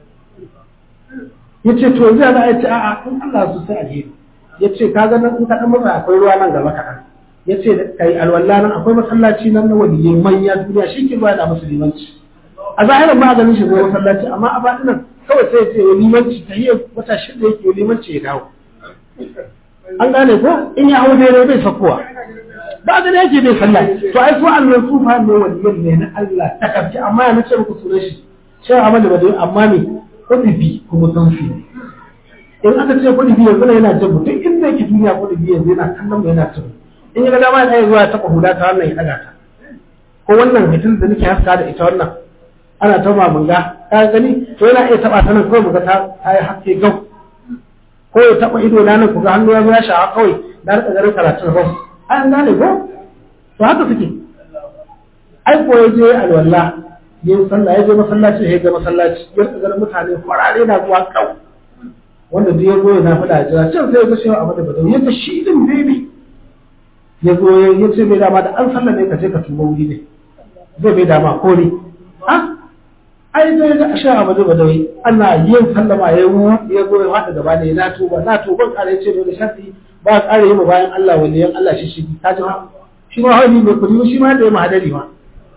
ya ce to yanzu za a ce a'a in Allah su sai alheri ya ce ka ga nan in ka dan matsa akwai ruwa nan gaba kaɗan ya ce kai alwala nan akwai masallaci nan na waliyai manya duniya shi ke zuwa da musulmanci a zahirin ba a ganin shi zuwa masallaci amma a baɗin nan kawai sai ya ce wa limanci ta hiyar wata shida yake wa limanci ya dawo an gane ko in ya hau daidai bai sakowa ba gani yake bai sallah to ai su annan sufa ne waliyan ne na Allah ta kafci amma ya nace muku sunan shi sai amali ba dai amma me kudubi kuma tanfi ne in aka ce kudubi yanzu yana jin mutum inda yake duniya kudubi yanzu yana kallon mu yana cin in ga dama ya zuwa taɓa huda ta wannan ya ɗaga ta ko wannan hitin da nake haska da ita wannan ana ta mamanga ka gani to yana iya taɓa ta nan kawai muga ta ta yi haske gau ko ya taɓa ido na nan ku ga hannu ya zo ya sha'a kawai da rika garin karatun ba an gane ko to haka suke ai ko ya je alwala ya yi sallah ya je masallaci ya ga masallaci ya rika ganin mutane kwarare na zuwa kau wanda duk ya zo ya nafi da jira can sai ya ga shewa a mada badau ya ga shi din bebe ya zo ya ce mai dama da an sallame ka je ka tuba wuri ne zai mai dama ko ne ha ai sai ga sha Ahmadu Badawi ana yin sallama ya yi ya zo ya hada gaba ne na tuba na tuba kare ce da shafi ba kare yi bayan Allah waliyan Allah shi shi ta ji shi ma hali mai kudi shi ma da ya mahadari ma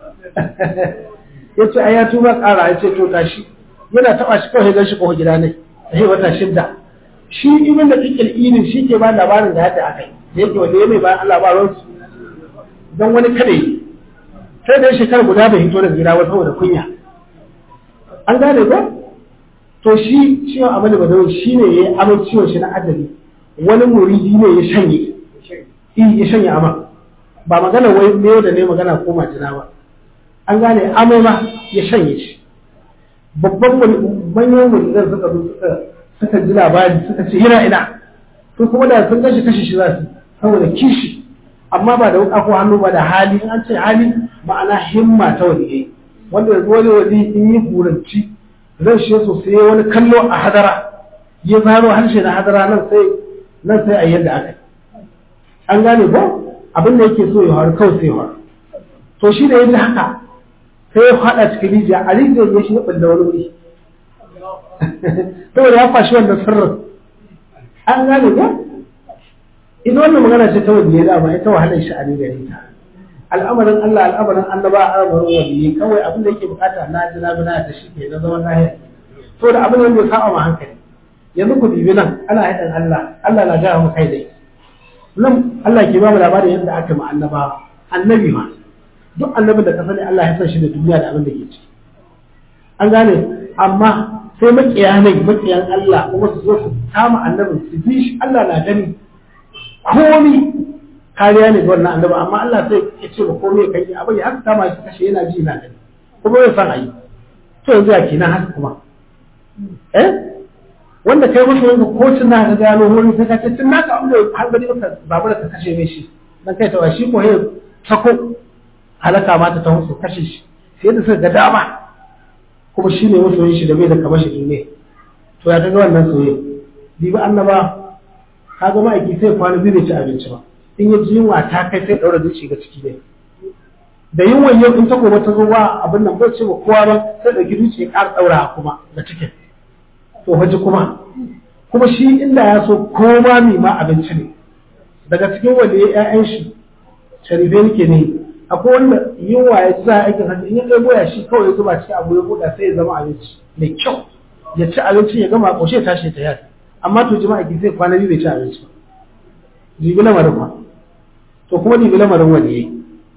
yace ai ya tuba kara ya ce to tashi yana taba shi kawai gan shi ko gida ne sai wata shidda shi ibn da kikil ilin shi ke ba labarin da yadda akai yake wanda ya mai bayan Allah ba ruwan dan wani kada yi sai da shekara guda bai hito daga gida ba saboda kunya an gane ko to shi ciwon abu da badawi shi ne ya yi amai ciwon shi na adali wani muridi ne ya shanye ya shanye ama ba magana wai ne da ne magana ko majina ba an gane amai ma ya shanye shi babban manyan muridan suka zo suka suka ji labari suka ce yana ina to kuma da sun gashi kashi shi za su saboda kishi amma ba da wuka ko hannu ba da hali an ce hali ma'ana himma ta waliyai wanda yanzu wani wali in yi buranci zan shi sosai wani kallo a hadara ya zaro harshe na hadara nan sai nan sai a yadda aka an gane ko abin da yake so ya faru kawai sai faru to shi da yadda haka sai ya faɗa cikin rijiya a rijiyar ya shi ya ɓulla wani wuri saboda ya fashi wannan sirrin an gane ko ita wannan magana ce ta wanda ya dama ita wahalar sha'ani gare ta al'amarin Allah al'amarin annaba al'amarin waliyi kawai abin da yake bukata na ji na bina da shi ke na zaman lahiya to da abin da ya saba ma hankali yanzu ku bibi nan ana haɗin Allah Allah na gaya mu kai dai nan Allah ke ba mu labarin yadda aka ma annaba annabi ma duk annabin da ka sani Allah ya san shi da duniya da abin da ke ciki an gane amma sai makiya ne makiyan Allah kuma su zo su kama annabin su bi shi Allah na gani komi kariya ne ga wannan annabi amma Allah sai ya ce ba komai kai abin ya haka kama shi kashe yana ji na gani kuma bai san ayi to yanzu ya kenan haka kuma eh wanda kai musu wanda ko cin na ga gano wani sai ka ce cin naka abin da har gari ka babu da ka kashe mai shi dan kai ta shi ko he sako halaka ma ta taho su kashe shi sai da suka ga dama kuma shi ne musu shi da bai da kamar shi ne to ya kaga wannan soyayya bibi annaba kaga ma'aiki sai kwana biyu bai ci abinci ba in ya ji yunwa ta kai sai ɗaura zuci ga ciki ne da yunwan yau in ta gobe ta zo ba abin nan bai ce ba kowa ba sai ɗauki zuci ya ƙara ɗaura kuma ga cikin to haji kuma kuma shi inda ya so kowa mai ma abinci ne daga cikin wanda ya ƴaƴan shi sharife nake ne akwai wanda yunwa ya za aikin hajji in ya ɗaya goya shi kawai ya zuba cikin abu ya buɗa sai ya zama abinci mai kyau ya ci abinci ya gama ƙoshe tashi ta yaki amma to jima'a ki zai kwana biyu bai ci abinci ba jibi lamarin ba to kuma jibi lamarin wani yayi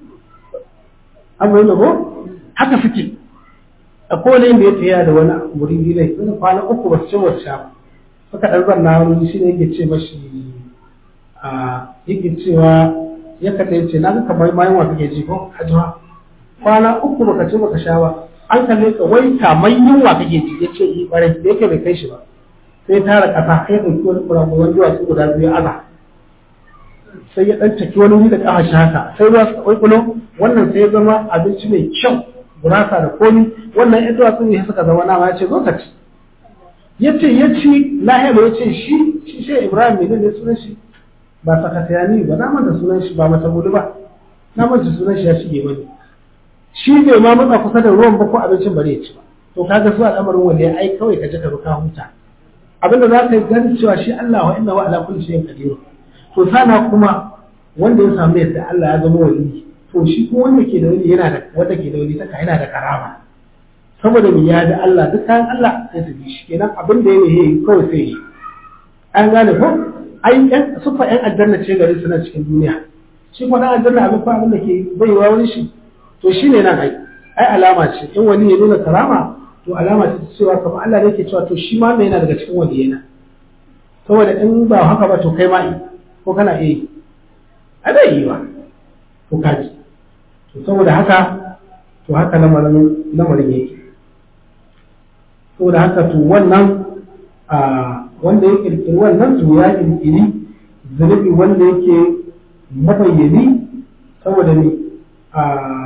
an bayyana ko haka suke a kowane inda ya tsaya da wani muridi ne sun kwana uku ba su ci wata sha ba suka ɗan zanna wani shi ne yake ce mashi a yake cewa ya kaɗa ya ce na ga kamar mayan wa kake ji ko hajjuwa kwana uku baka ci baka sha ba an kalle ka wai kamar yunwa kake ji ya ce yi ɓarai da yake bai kai shi ba sai tara ƙasa sai ɗauki wani kurakuran duwatsu guda biyu aza sai ya ɗan taki wani wuri da ƙafa shi haka sai ruwa suka ƙwaƙwalo wannan sai ya zama abinci mai kyau gurasa da komi wannan ya duwatsu ne suka zama nama ya ce zo ka ci ya ce ya ci lahiyar ya ce shi shi shi ibrahim mai ne sunan shi ba sakatayani ba na manta sunan shi ba mata gudu ba na manta sunan shi ya shige mani shi bai ma matsa kusa da ruwan ba ko abincin bare ya ci ba to kaga su al'amarin wanda ya ai kawai ka je ka ruka huta abinda za ka yi gani cewa shi Allah wa inna wa ala kulli shay'in qadir to sana kuma wanda ya samu yadda Allah ya zama wali to shi kuma wanda ke da wali yana da wanda ke da wali taka yana da karama saboda mu ya da Allah duk kayan Allah sai su bi shi kenan abin da yake yi kawai sai yi an gane ko ai yan sufa yan aljanna ce gari suna cikin duniya shi kuma dan aljanna abin fa abin da ke baiwa wani shi to shine nan ai ai alama ce in wani ya nuna karama to alama ce cewa kamar Allah ne ke cewa to shi ma yana daga cikin waliyana saboda in ba haka ba to kai ma yi ko kana iya yi a zai yi ba ko kaji to saboda haka to haka lamarin lamarin yake saboda haka to wannan a wanda ya kirkiri wannan to ya kirkiri zunubi wanda yake mabayyani saboda ne a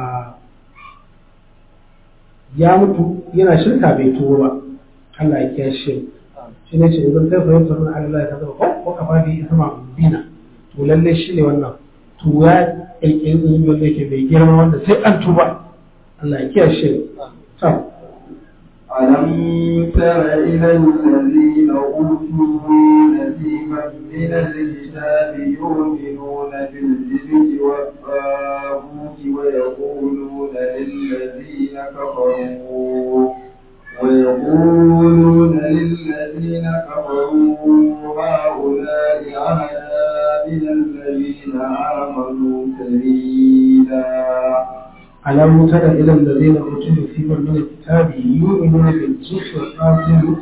ya mutu yana shirka bai tuwo ba Allah ya kiyashe shi ne ce idan kai fahimta sun Allah ya kaza ko ko ka fadi isma dina to lalle shi ne wannan to ya kirkiri zunubi wanda yake bai girma wanda sai an tuba Allah ya kiyashe to ألم تر إلى الذين أوتوا نصيبا من الكتاب يؤمنون بالجبت والطاغوت ويقولون للذين كفروا ويقولون للذين كفروا هؤلاء أهدى من الذين آمنوا سبيلا ألم تر إلى الذين أوتوا نصيبا من الكتاب يؤمنون بالجبت والطاغوت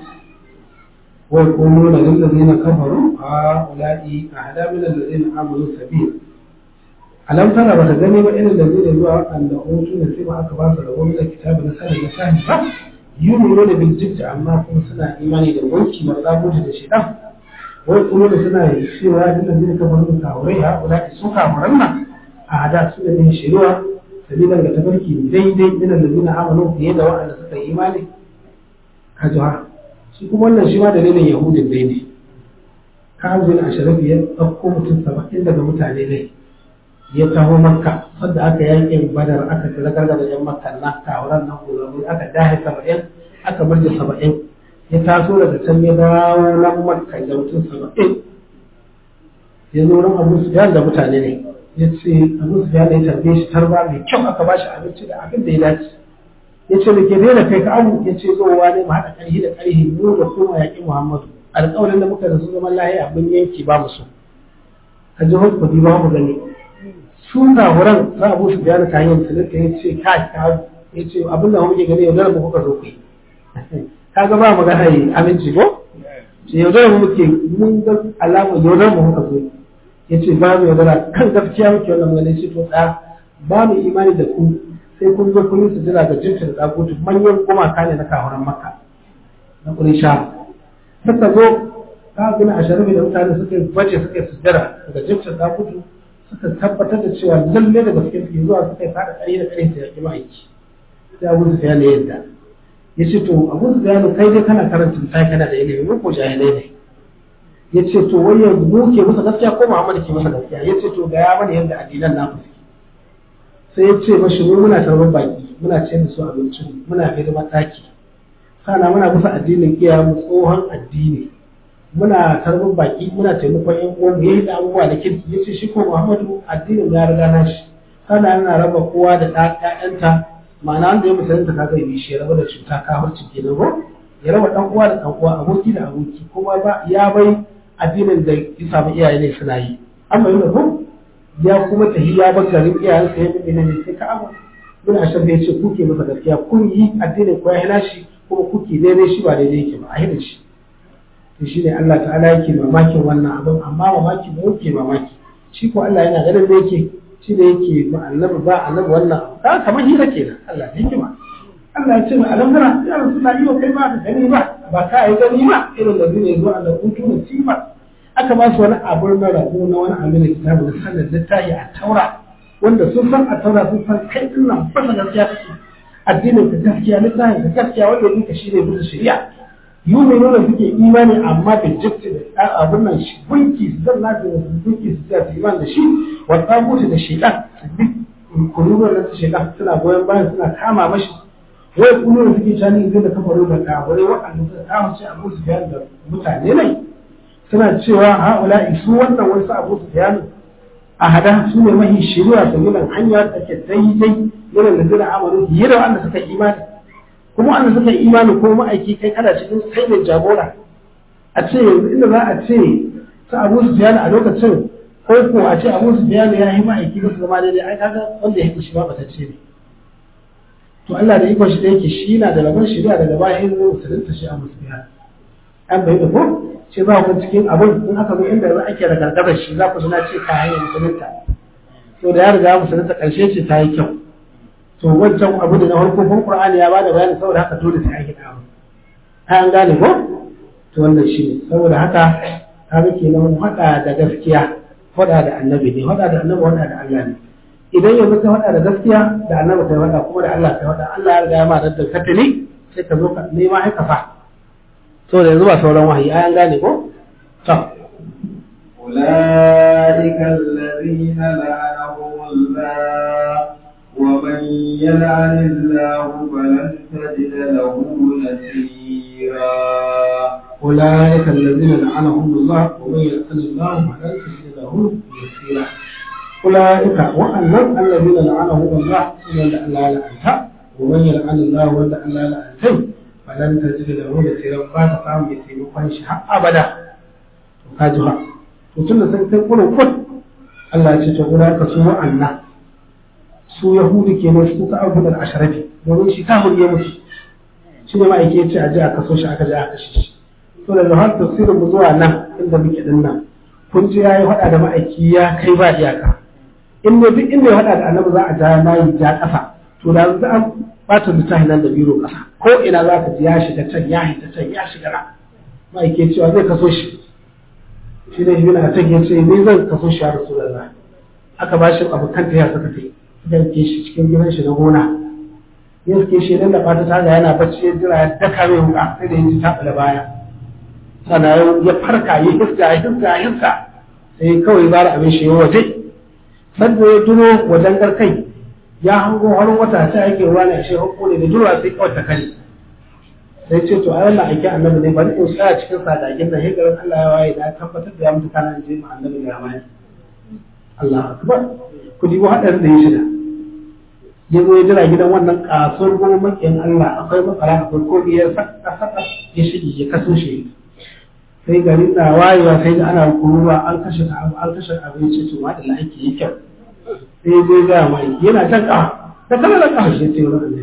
ويقولون للذين كفروا هؤلاء أهدى من الذين آمنوا سبيلا alam tara ba ta gani ba irin da zai zuwa waɗanda hutu da sai ba aka ba su rabo da kitabu na sanin na sahi ba yuni da biljibta amma kuma suna imani da wanki na tsabuta da shidan wai kuma da suna yi cewa duk da zai kafa nuna kawurai ha kula da su kafuran nan a hada su da bin shiriwa sabilan ga tafarki daidai ina da zina amanu fiye da waɗanda suka yi imani ka ji ha shi kuma wannan shi ma dalilin yahudin dai ne ka zuwa a sharafi ya ɗauko mutum saba'in daga mutane ne ya taho makka sadda aka yakin badar aka tilakar da yan makka na tawaran nan gulamu aka dahe saba'in aka murje saba'in ya taso daga can ya dawo nan makka da mutum saba'in ya zo nan abu su da mutane ne ya ce abu su ya tarbe shi tarba mai kyau aka bashi abinci da abin da ya dace ya ce da ke daina kai ka abu ya ce zowa ne mu haɗa ƙarhi da ƙarhi mu da kuma yaƙi muhammadu alƙawarin da muka da su zaman lahiya abin yanki ba mu so a jihar kudi ba mu gani su wurin za a busu bayani ta hanyar talaka ya ce ka ka ya ce abin da muke gani yaudara mu kuka zo ku yi ka ga ba magana yi aminci ko ce yaudara mu muke mun ga alama yaudara mu kuka zo ya ce ba mu yaudara kan gaskiya muke wannan magana ce to tsaya ba mu imani da ku sai kun zo kun yi su jira ga jinta da tsakutu manyan gumaka ne na kahuran maka na kurisha suka zo ka gina a sharafi da mutane suka yi baje suka yi sujjara daga jinta da tsakutu suka tabbatar da cewa lalle da gaske suke zuwa suka yi fada ƙari da ƙari su yaƙi ma'aiki sai abu su ne yadda ya ce to abu su kai dai kana karanta misali kana da ilimi mu ko jahilai ne ya ce to wai yanzu mu ke masa gaskiya ko Muhammad ke masa gaskiya ya ce to ga ya mana yadda addinan naku sai ya ce mashi mu muna tarbar baki muna ce da su abincin muna hidimar ɗaki sana muna bisa addinin iyayenmu tsohon addini muna tarbin baki muna taimakon yan uwan mu yayi da abubuwa da kirki yace shi ko Muhammadu addinin ya riga na shi sana yana raba kowa da ƴaƴanta ma'ana wanda ya musulunta ka zai shi ya raba da cuta kafirci kenan ko ya raba dan uwa da dan uwa aboki da aboki kuma ba ya bai addinin da ya samu iyaye ne suna yi amma yana ko ya kuma tahi ya bar garin iyayensa ya bi ne sai ka abu bin ashar da yace kuke masa gaskiya kun yi addinin ko ya hina shi kuma kuke daidai shi ba daidai yake ba a hina shi to shi ne Allah ta'ala yake mamakin wannan abin amma mamaki ba yake mamaki shi ko Allah yana ganin da yake shi da yake ma annabi ba annabi wannan ka kamar hira kenan Allah ya hikima Allah ya ce ma alamdara ya rasulullah yau kai ba ka gani ba ba ka yi gani ba irin da zai zo Allah kuntu musifa aka ba su wani abu na rabo na wani abu na kitabu da sanin littafi a taura wanda sun san a taura sun san kai din nan ba gaskiya kake addinin ka gaskiya littafin ka gaskiya wanda yake shine bisa shari'a yuminuna suke imani amma da jibti da abin nan shi gunki su zan nafi da su gunki su tsaya su iman da shi wa tsabuti da shaidan su bi kururuwar da shaidan suna goyon bayan suna kama mashi wai kururuwar suke cani zai da kafaru da kafirai waɗanda suka kama shi abu su bayan da mutane ne suna cewa ha'ula su wannan wasu abu su bayan a hada su ne mahi shiriya su milan hanya da ke daidai yana da zira amalu yi da wanda suka imani kuma wanda suka yi imani ko ma'aiki kai kana cikin kai ne jagora a ce yanzu inda za a ce su abu su biya a lokacin ko ko a ce abu su biya ya yi ma'aiki ba su zama daidai ai kaga wanda ya fi shi ba bata ce ne to Allah da ikon shi da yake shi na da rabon shari'a daga baya in zai musulunta shi a musulmiya an bai da ko ce za ku cikin abin in aka zo inda za ake da gargazar shi za ku suna ce ka hanyar musulunta to da ya riga musulunta karshe ce ta yi kyau to wancan abu da na farko kun Qur'ani ya bada bayani saboda haka dole sai an gida abu an gane ko to wannan shi ne saboda haka kaga kenan hada da gaskiya hada da annabi ne hada da annabi hada da Allah ne idan yanzu ka hada da gaskiya da annabi kai hada kuma da Allah kai hada Allah ya riga ya ma da katali sai ka zo ka nema ai ka fa to da yanzu ba sauran wahayi ai an gane ko to أولئك الذين لعنهم الله ومن يلعن الله فلن تجد له نصيرا أولئك الذين لعنهم الله ومن يلعن الله فلن تجد له نصيرا أولئك وأنهم الذين لعنهم الله ومن لا لعنها ومن يلعن الله ومن لا لعنته فلن تجد له نصيرا بعد قام يتيمكن شيء أبدا kajuha to tunda sun kai kurin kun Allah ya ce to guda ka su wa'anna su yahudi kenan su ta abu da asharafi domin shi ta huriye musu shi ne ma'aike ya ce a ji a kaso shi aka ji a kashe shi to daga har tafsirin mu zuwa nan inda muke din nan kun ji yayi faɗa da ma'aiki ya kai ba iyaka in ne duk inda ya faɗa da annabi za a ja nayi ja ƙasa to da za a bata littafi nan da biro ƙasa ko ina za ka ji ya shiga can ya hita can ya shiga nan ma'aike cewa zai kaso shi shi ne ibn atak ya ce ni zan kaso shi ya rasulullah aka ba shi abokan ta ya saka tai suka ke shi cikin gidan shi na gona ya suke shi nan da fata ta ga yana bacci ya jira ya daka mai wuka sai da ya ji ta bala baya sannan ya farka ya hiska ya hiska ya hiska sai kawai bara abin shi ya waje sanda ya duro wajen garkai ya hango harin wata ta yake ruwa ne a shi hukku ne da jura sai kawai ta kare sai ce to ai wannan aiki annabi ne bari in tsaya cikin sadagin da hijirar Allah ya waye da tabbatar da ya mutu kana in je mu annabi ya waye Allah akbar ku dibo hadarin da ya shiga ya zo ya jira gidan wannan kasuwar goma makiyan Allah akwai matsala akwai ko ya saka saka ya shige ya kaso shi sai gari na wayewa sai da ana kuruwa an kashe abu an kashe abinci to ma da aiki yi kyau sai ya zo ya ga mai yana jan kafa da kana da kafa shi ya ce wannan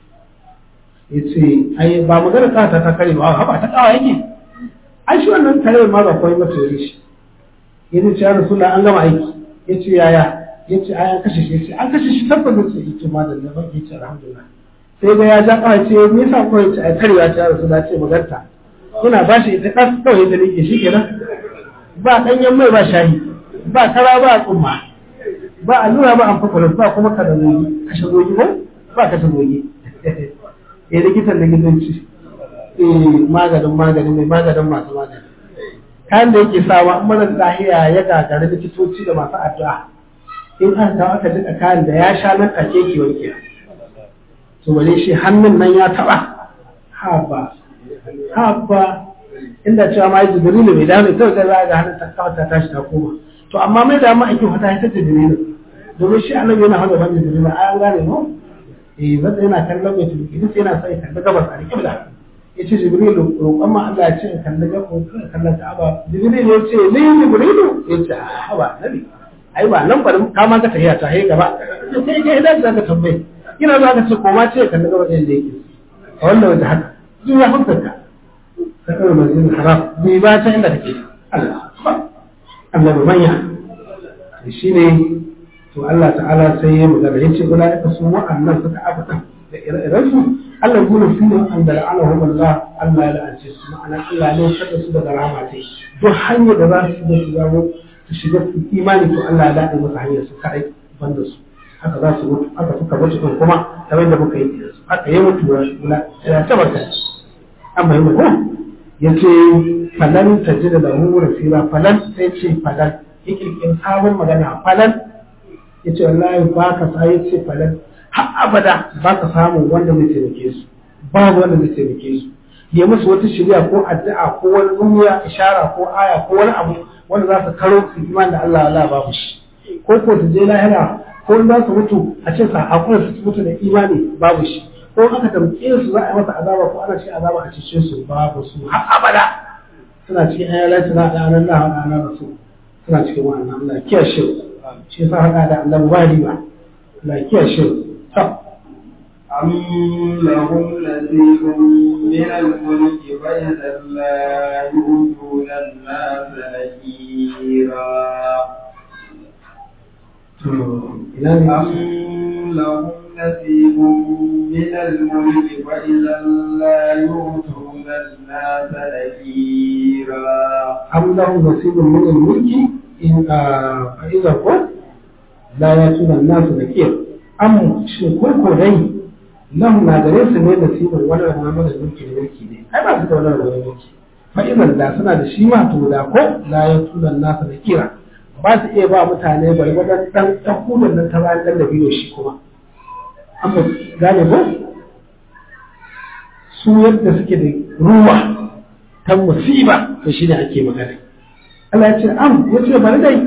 ya ce ai ba magana ta ta kare ba haba ta kawa yake ai shi wannan kare ma ba kawai mata yare shi ya ce ya rasulullah an gama aiki ya ce yaya ya ce ai an kashe shi ya ce an kashe shi tabbas ya ce ya ce ma da laban ya ce alhamdulillah sai ga ya ja kawa ce me yasa ko ya ce ai karewa ta rasulullah ce maganta ina ba shi ita ɗan kawai da nake shi kenan ba ɗanyen mai ba shayi ba kara ba tsumma ba allura ba amfakulan ba kuma kada zogi kashe zogi ko ba kashe zogi eh likitan likitanci eh maganin magani mai maganin masu magani kayan da yake sawa in mara lahiya ya gagari likitoci da masu addu'a in aka kawo aka jika kayan da ya sha nan take ki wanke to bare shi hannun nan ya taba ha ba ha ba inda cewa ma jibrilu bai dawo kawai sai za ga hannun ta kawo ta tashi ta koma to amma mai da ma ake fata ita jibrilu domin shi annabi yana hada ban jibrilu ai an gane no eh zan yana kallon mai tuki duk yana sai kalli gabas a kibla ya ce jibrilu roƙon ma Allah ya ce kalli gabas kallon ka'aba jibrilu ya ce ni jibrilu ya ce a haba nabi ai ba nan bari ka ma ka tafiya ta hai gaba sai ga idan za ka tambaye ina za ka ce ko ma ce kalli gabas da yake a wannan wajen haka duk ya fuskar ka ka kawai masjidin haram bai ba ta inda kake Allah Allah ba manya shi ne to Allah ta'ala sai ya magana ya ce kula ya su wa'annan suka abata da ire-iren su Allah gudun su ne an da la'anahum Allah Allah ya la'ance su ma'ana Allah ne kada su daga rahama ta duk hanyar da za su da su zamo su shiga su imani to Allah ya daɗe masa hanyar su kaɗai banda su haka za su mutu haka suka mutu ɗin kuma kamar da muka yi da su haka ya mutu ya tabbata an bai mutu ya ce falan ta ji da lahu rasira falan sai ce falan ya kirkin sabon magana falan ya ce wallahi ba ka sa ya ce falan har abada ba ka samu wanda zai taimake su babu wanda zai taimake su ya musu wata shirya ko addu'a ko wani ummiya ishara ko aya ko wani abu wanda za su karo su iman da Allah Allah babu shi ko ko su je lahira ko za su mutu a ce sa akwai su mutu da imani babu shi ko aka tamke su za a yi masa azaba ko ana cikin azaba a cikin su babu su har abada suna cikin ayyala suna da anan Allah wa anan rasul suna cikin wannan Allah kiyar shi shi yasa hada da Allah ba riba Allah kiyar shi to أم لهم نصيب من الملك فإذا لا يؤتون الناس نكيرا أم لهم نصيب من الملك فإذا لا يؤتون الناس نكيرا أم لهم نصيب من الملك إن فإذا قل لا يأتون الناس نكير أم شكوك دي لهم نادرين سنين نصيب ولا لهم من الملك الملك دي أي ما سيدة ولا لهم الملك فإذا لا سنة دشيما تودا ko لا يأتون الناس نكيرا ba su iya ba mutane gwargwadon dan ɗan hudun nan ta bayan ɗan da biyo shi kuma an gane ko su yadda suke da ruwa ta musiba to shi ne ake magana Allah ya ce am ya ce bari dai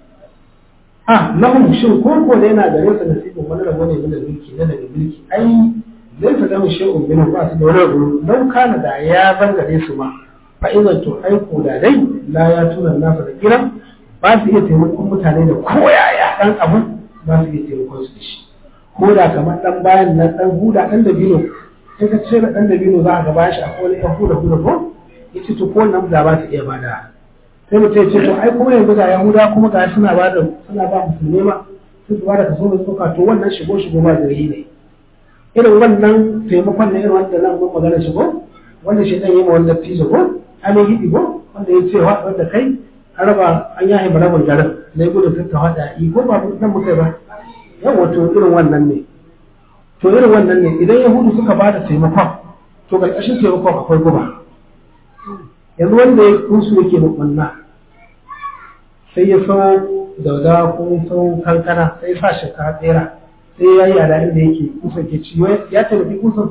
a lahum shin ko ko da yana gare su nasibin wani rabo ne na mulki na daga mulki ai zai ta zama shi'un bin ba su da wani rabo dan kana da ya bar gare su ma fa idan to ai ko da dai la ya tuna nasa da kira ba su iya taimakon mutane da koyaya dan abu ba su iya taimakon su da shi ko da kamar dan bayan na dan huda dan da bino in ka ce dan da bino za a ga bayan shi akwai wani yan huda huda ko yace to ko nan da ba su iya bada sai mu ce to ai kuma yanzu ga yahuda kuma ga suna ba da suna ba musulmi ma sun su ba da kaso da suka to wannan shigo shigo ba gari ne irin wannan taimakon na irin wanda nan mun magana shigo wanda shi dan yi ma wanda tijo ko an yi hidi ko wanda ya ce wa wanda kai an raba an yahe barabun garin na gudu sun ta hada yi ko ba nan muka ba yawa to irin wannan ne to irin wannan ne idan yahudu suka ba da taimakon to karkashin taimakon akwai guba yanzu wanda ya kunsu yake da kunna sai ya sau dauda ko sau kankana sai ya sa shekara tsera sai ya yi yada inda yake kusan ke ci ya taimaki kusan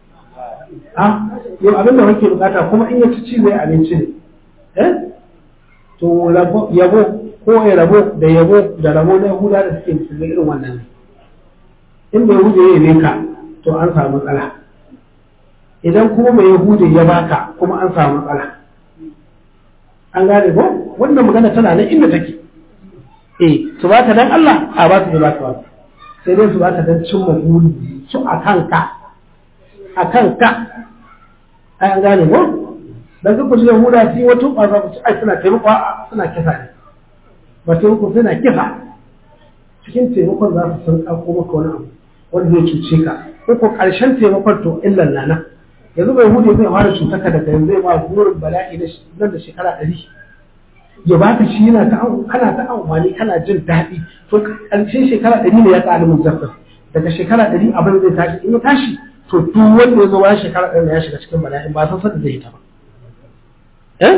a yau abin da wake bukata kuma in ya ci ci zai abinci ne eh to yabo ko ya rabo da yabo da rabo na yahuda da suke musulmi irin wannan ne in bai yahuda ya yi ka to an samu matsala idan kuma mai yahuda ya baka kuma an samu matsala an gane ko wannan magana tana nan inda take eh su baka dan Allah a ba su baka wani sai dai su baka dan cimma buri su a kanka a kanka ai an gane ko dan duk kusa Yahuda sai wato ba za ku ci ai suna taimako suna kisa ne ba taimako suna kisa cikin taimakon za su san kako maka wani abu wanda zai cuce ka ko ko karshen taimakon to illan nana yanzu bai hude zai fara cutar ka daga yanzu zai ma burin bala'i nan da shekara ɗari ya baka shi yana ta kana ta amfani kana jin daɗi to ƙarshen shekara ɗari ne ya ƙara min zafin daga shekara ɗari abin zai tashi in ya tashi to duk wanda ya zo bayan shekara ɗari ya shiga cikin bala'in ba san sanda zai yi ta ba eh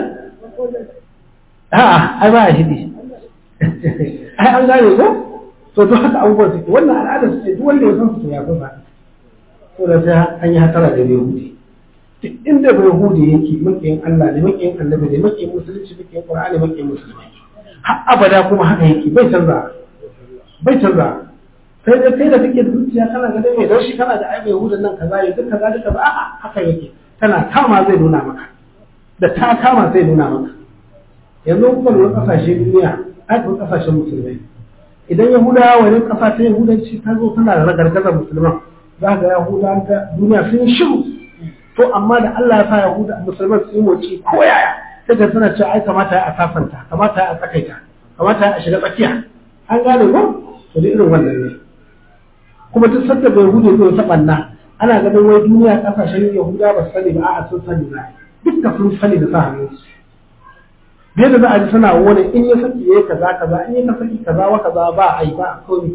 a'a ai ba ya hidi ai an gane ko to duk haka abubuwan suke wannan al'adar su ce duk wanda ya san su to ya kusa to da sai an yi hatara da bai hude duk inda bai hude yake makiyin Allah ne makiyin annabi ne makiyin musulunci makiyin qur'ani makiyin musulmi har abada kuma haka yake bai canza bai canza sai dai kai da kake da zuciya kana ga dai mai dan shi kana da ai mai hudan nan kaza ya duk kaza duk kaza a'a haka yake tana kama zai nuna maka da ta kama zai nuna maka yanzu kuka lura kasashen duniya ai kuma kasashen musulmai idan yahudawa wani kasa ta yahudanci ta zo tana da ragargazar musulman za ga yahudawa duniya sun shiru to amma da Allah ya sa Yahuda musulman su yi moci ko yaya sai ka suna cewa ai kamata a sasanta kamata a tsakaita kamata a shiga tsakiya an gane ko to da irin wannan ne kuma duk sanda bai Yahuda zai ta banna ana ganin wai duniya kasashen Yahuda ba su sani ba a'a sun sani ba dukka sun sani da sa hannun su bai da za a ji suna wani in ya saki yayi kaza kaza in ya saki kaza wa kaza ba ai ba komai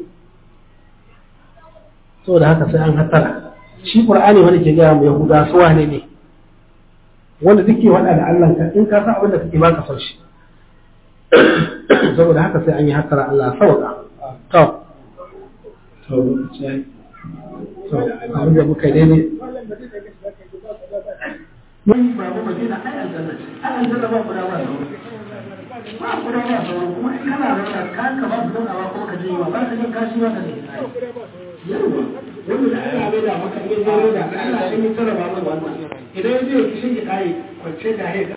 saboda haka sai an hatara shi qur'ani wanda ke gaya mu yahuda su wane ne wanda duke wada da Allah ka in ka san abin da kake baka son shi saboda haka sai an yi hakara Allah sauka to to to abin da muka dai ne mun ba mu madina ai aljanna ai aljanna ba kuda ba ba kuda ba kuma in kana rana ka ka ba su ba kuma ka je ba ba ka je kashi ba ka ne yawa wanda da ana bai da maka in zai da Allah ya yi tsara ba mai wannan idan ya je kishin ya kai kwance da ya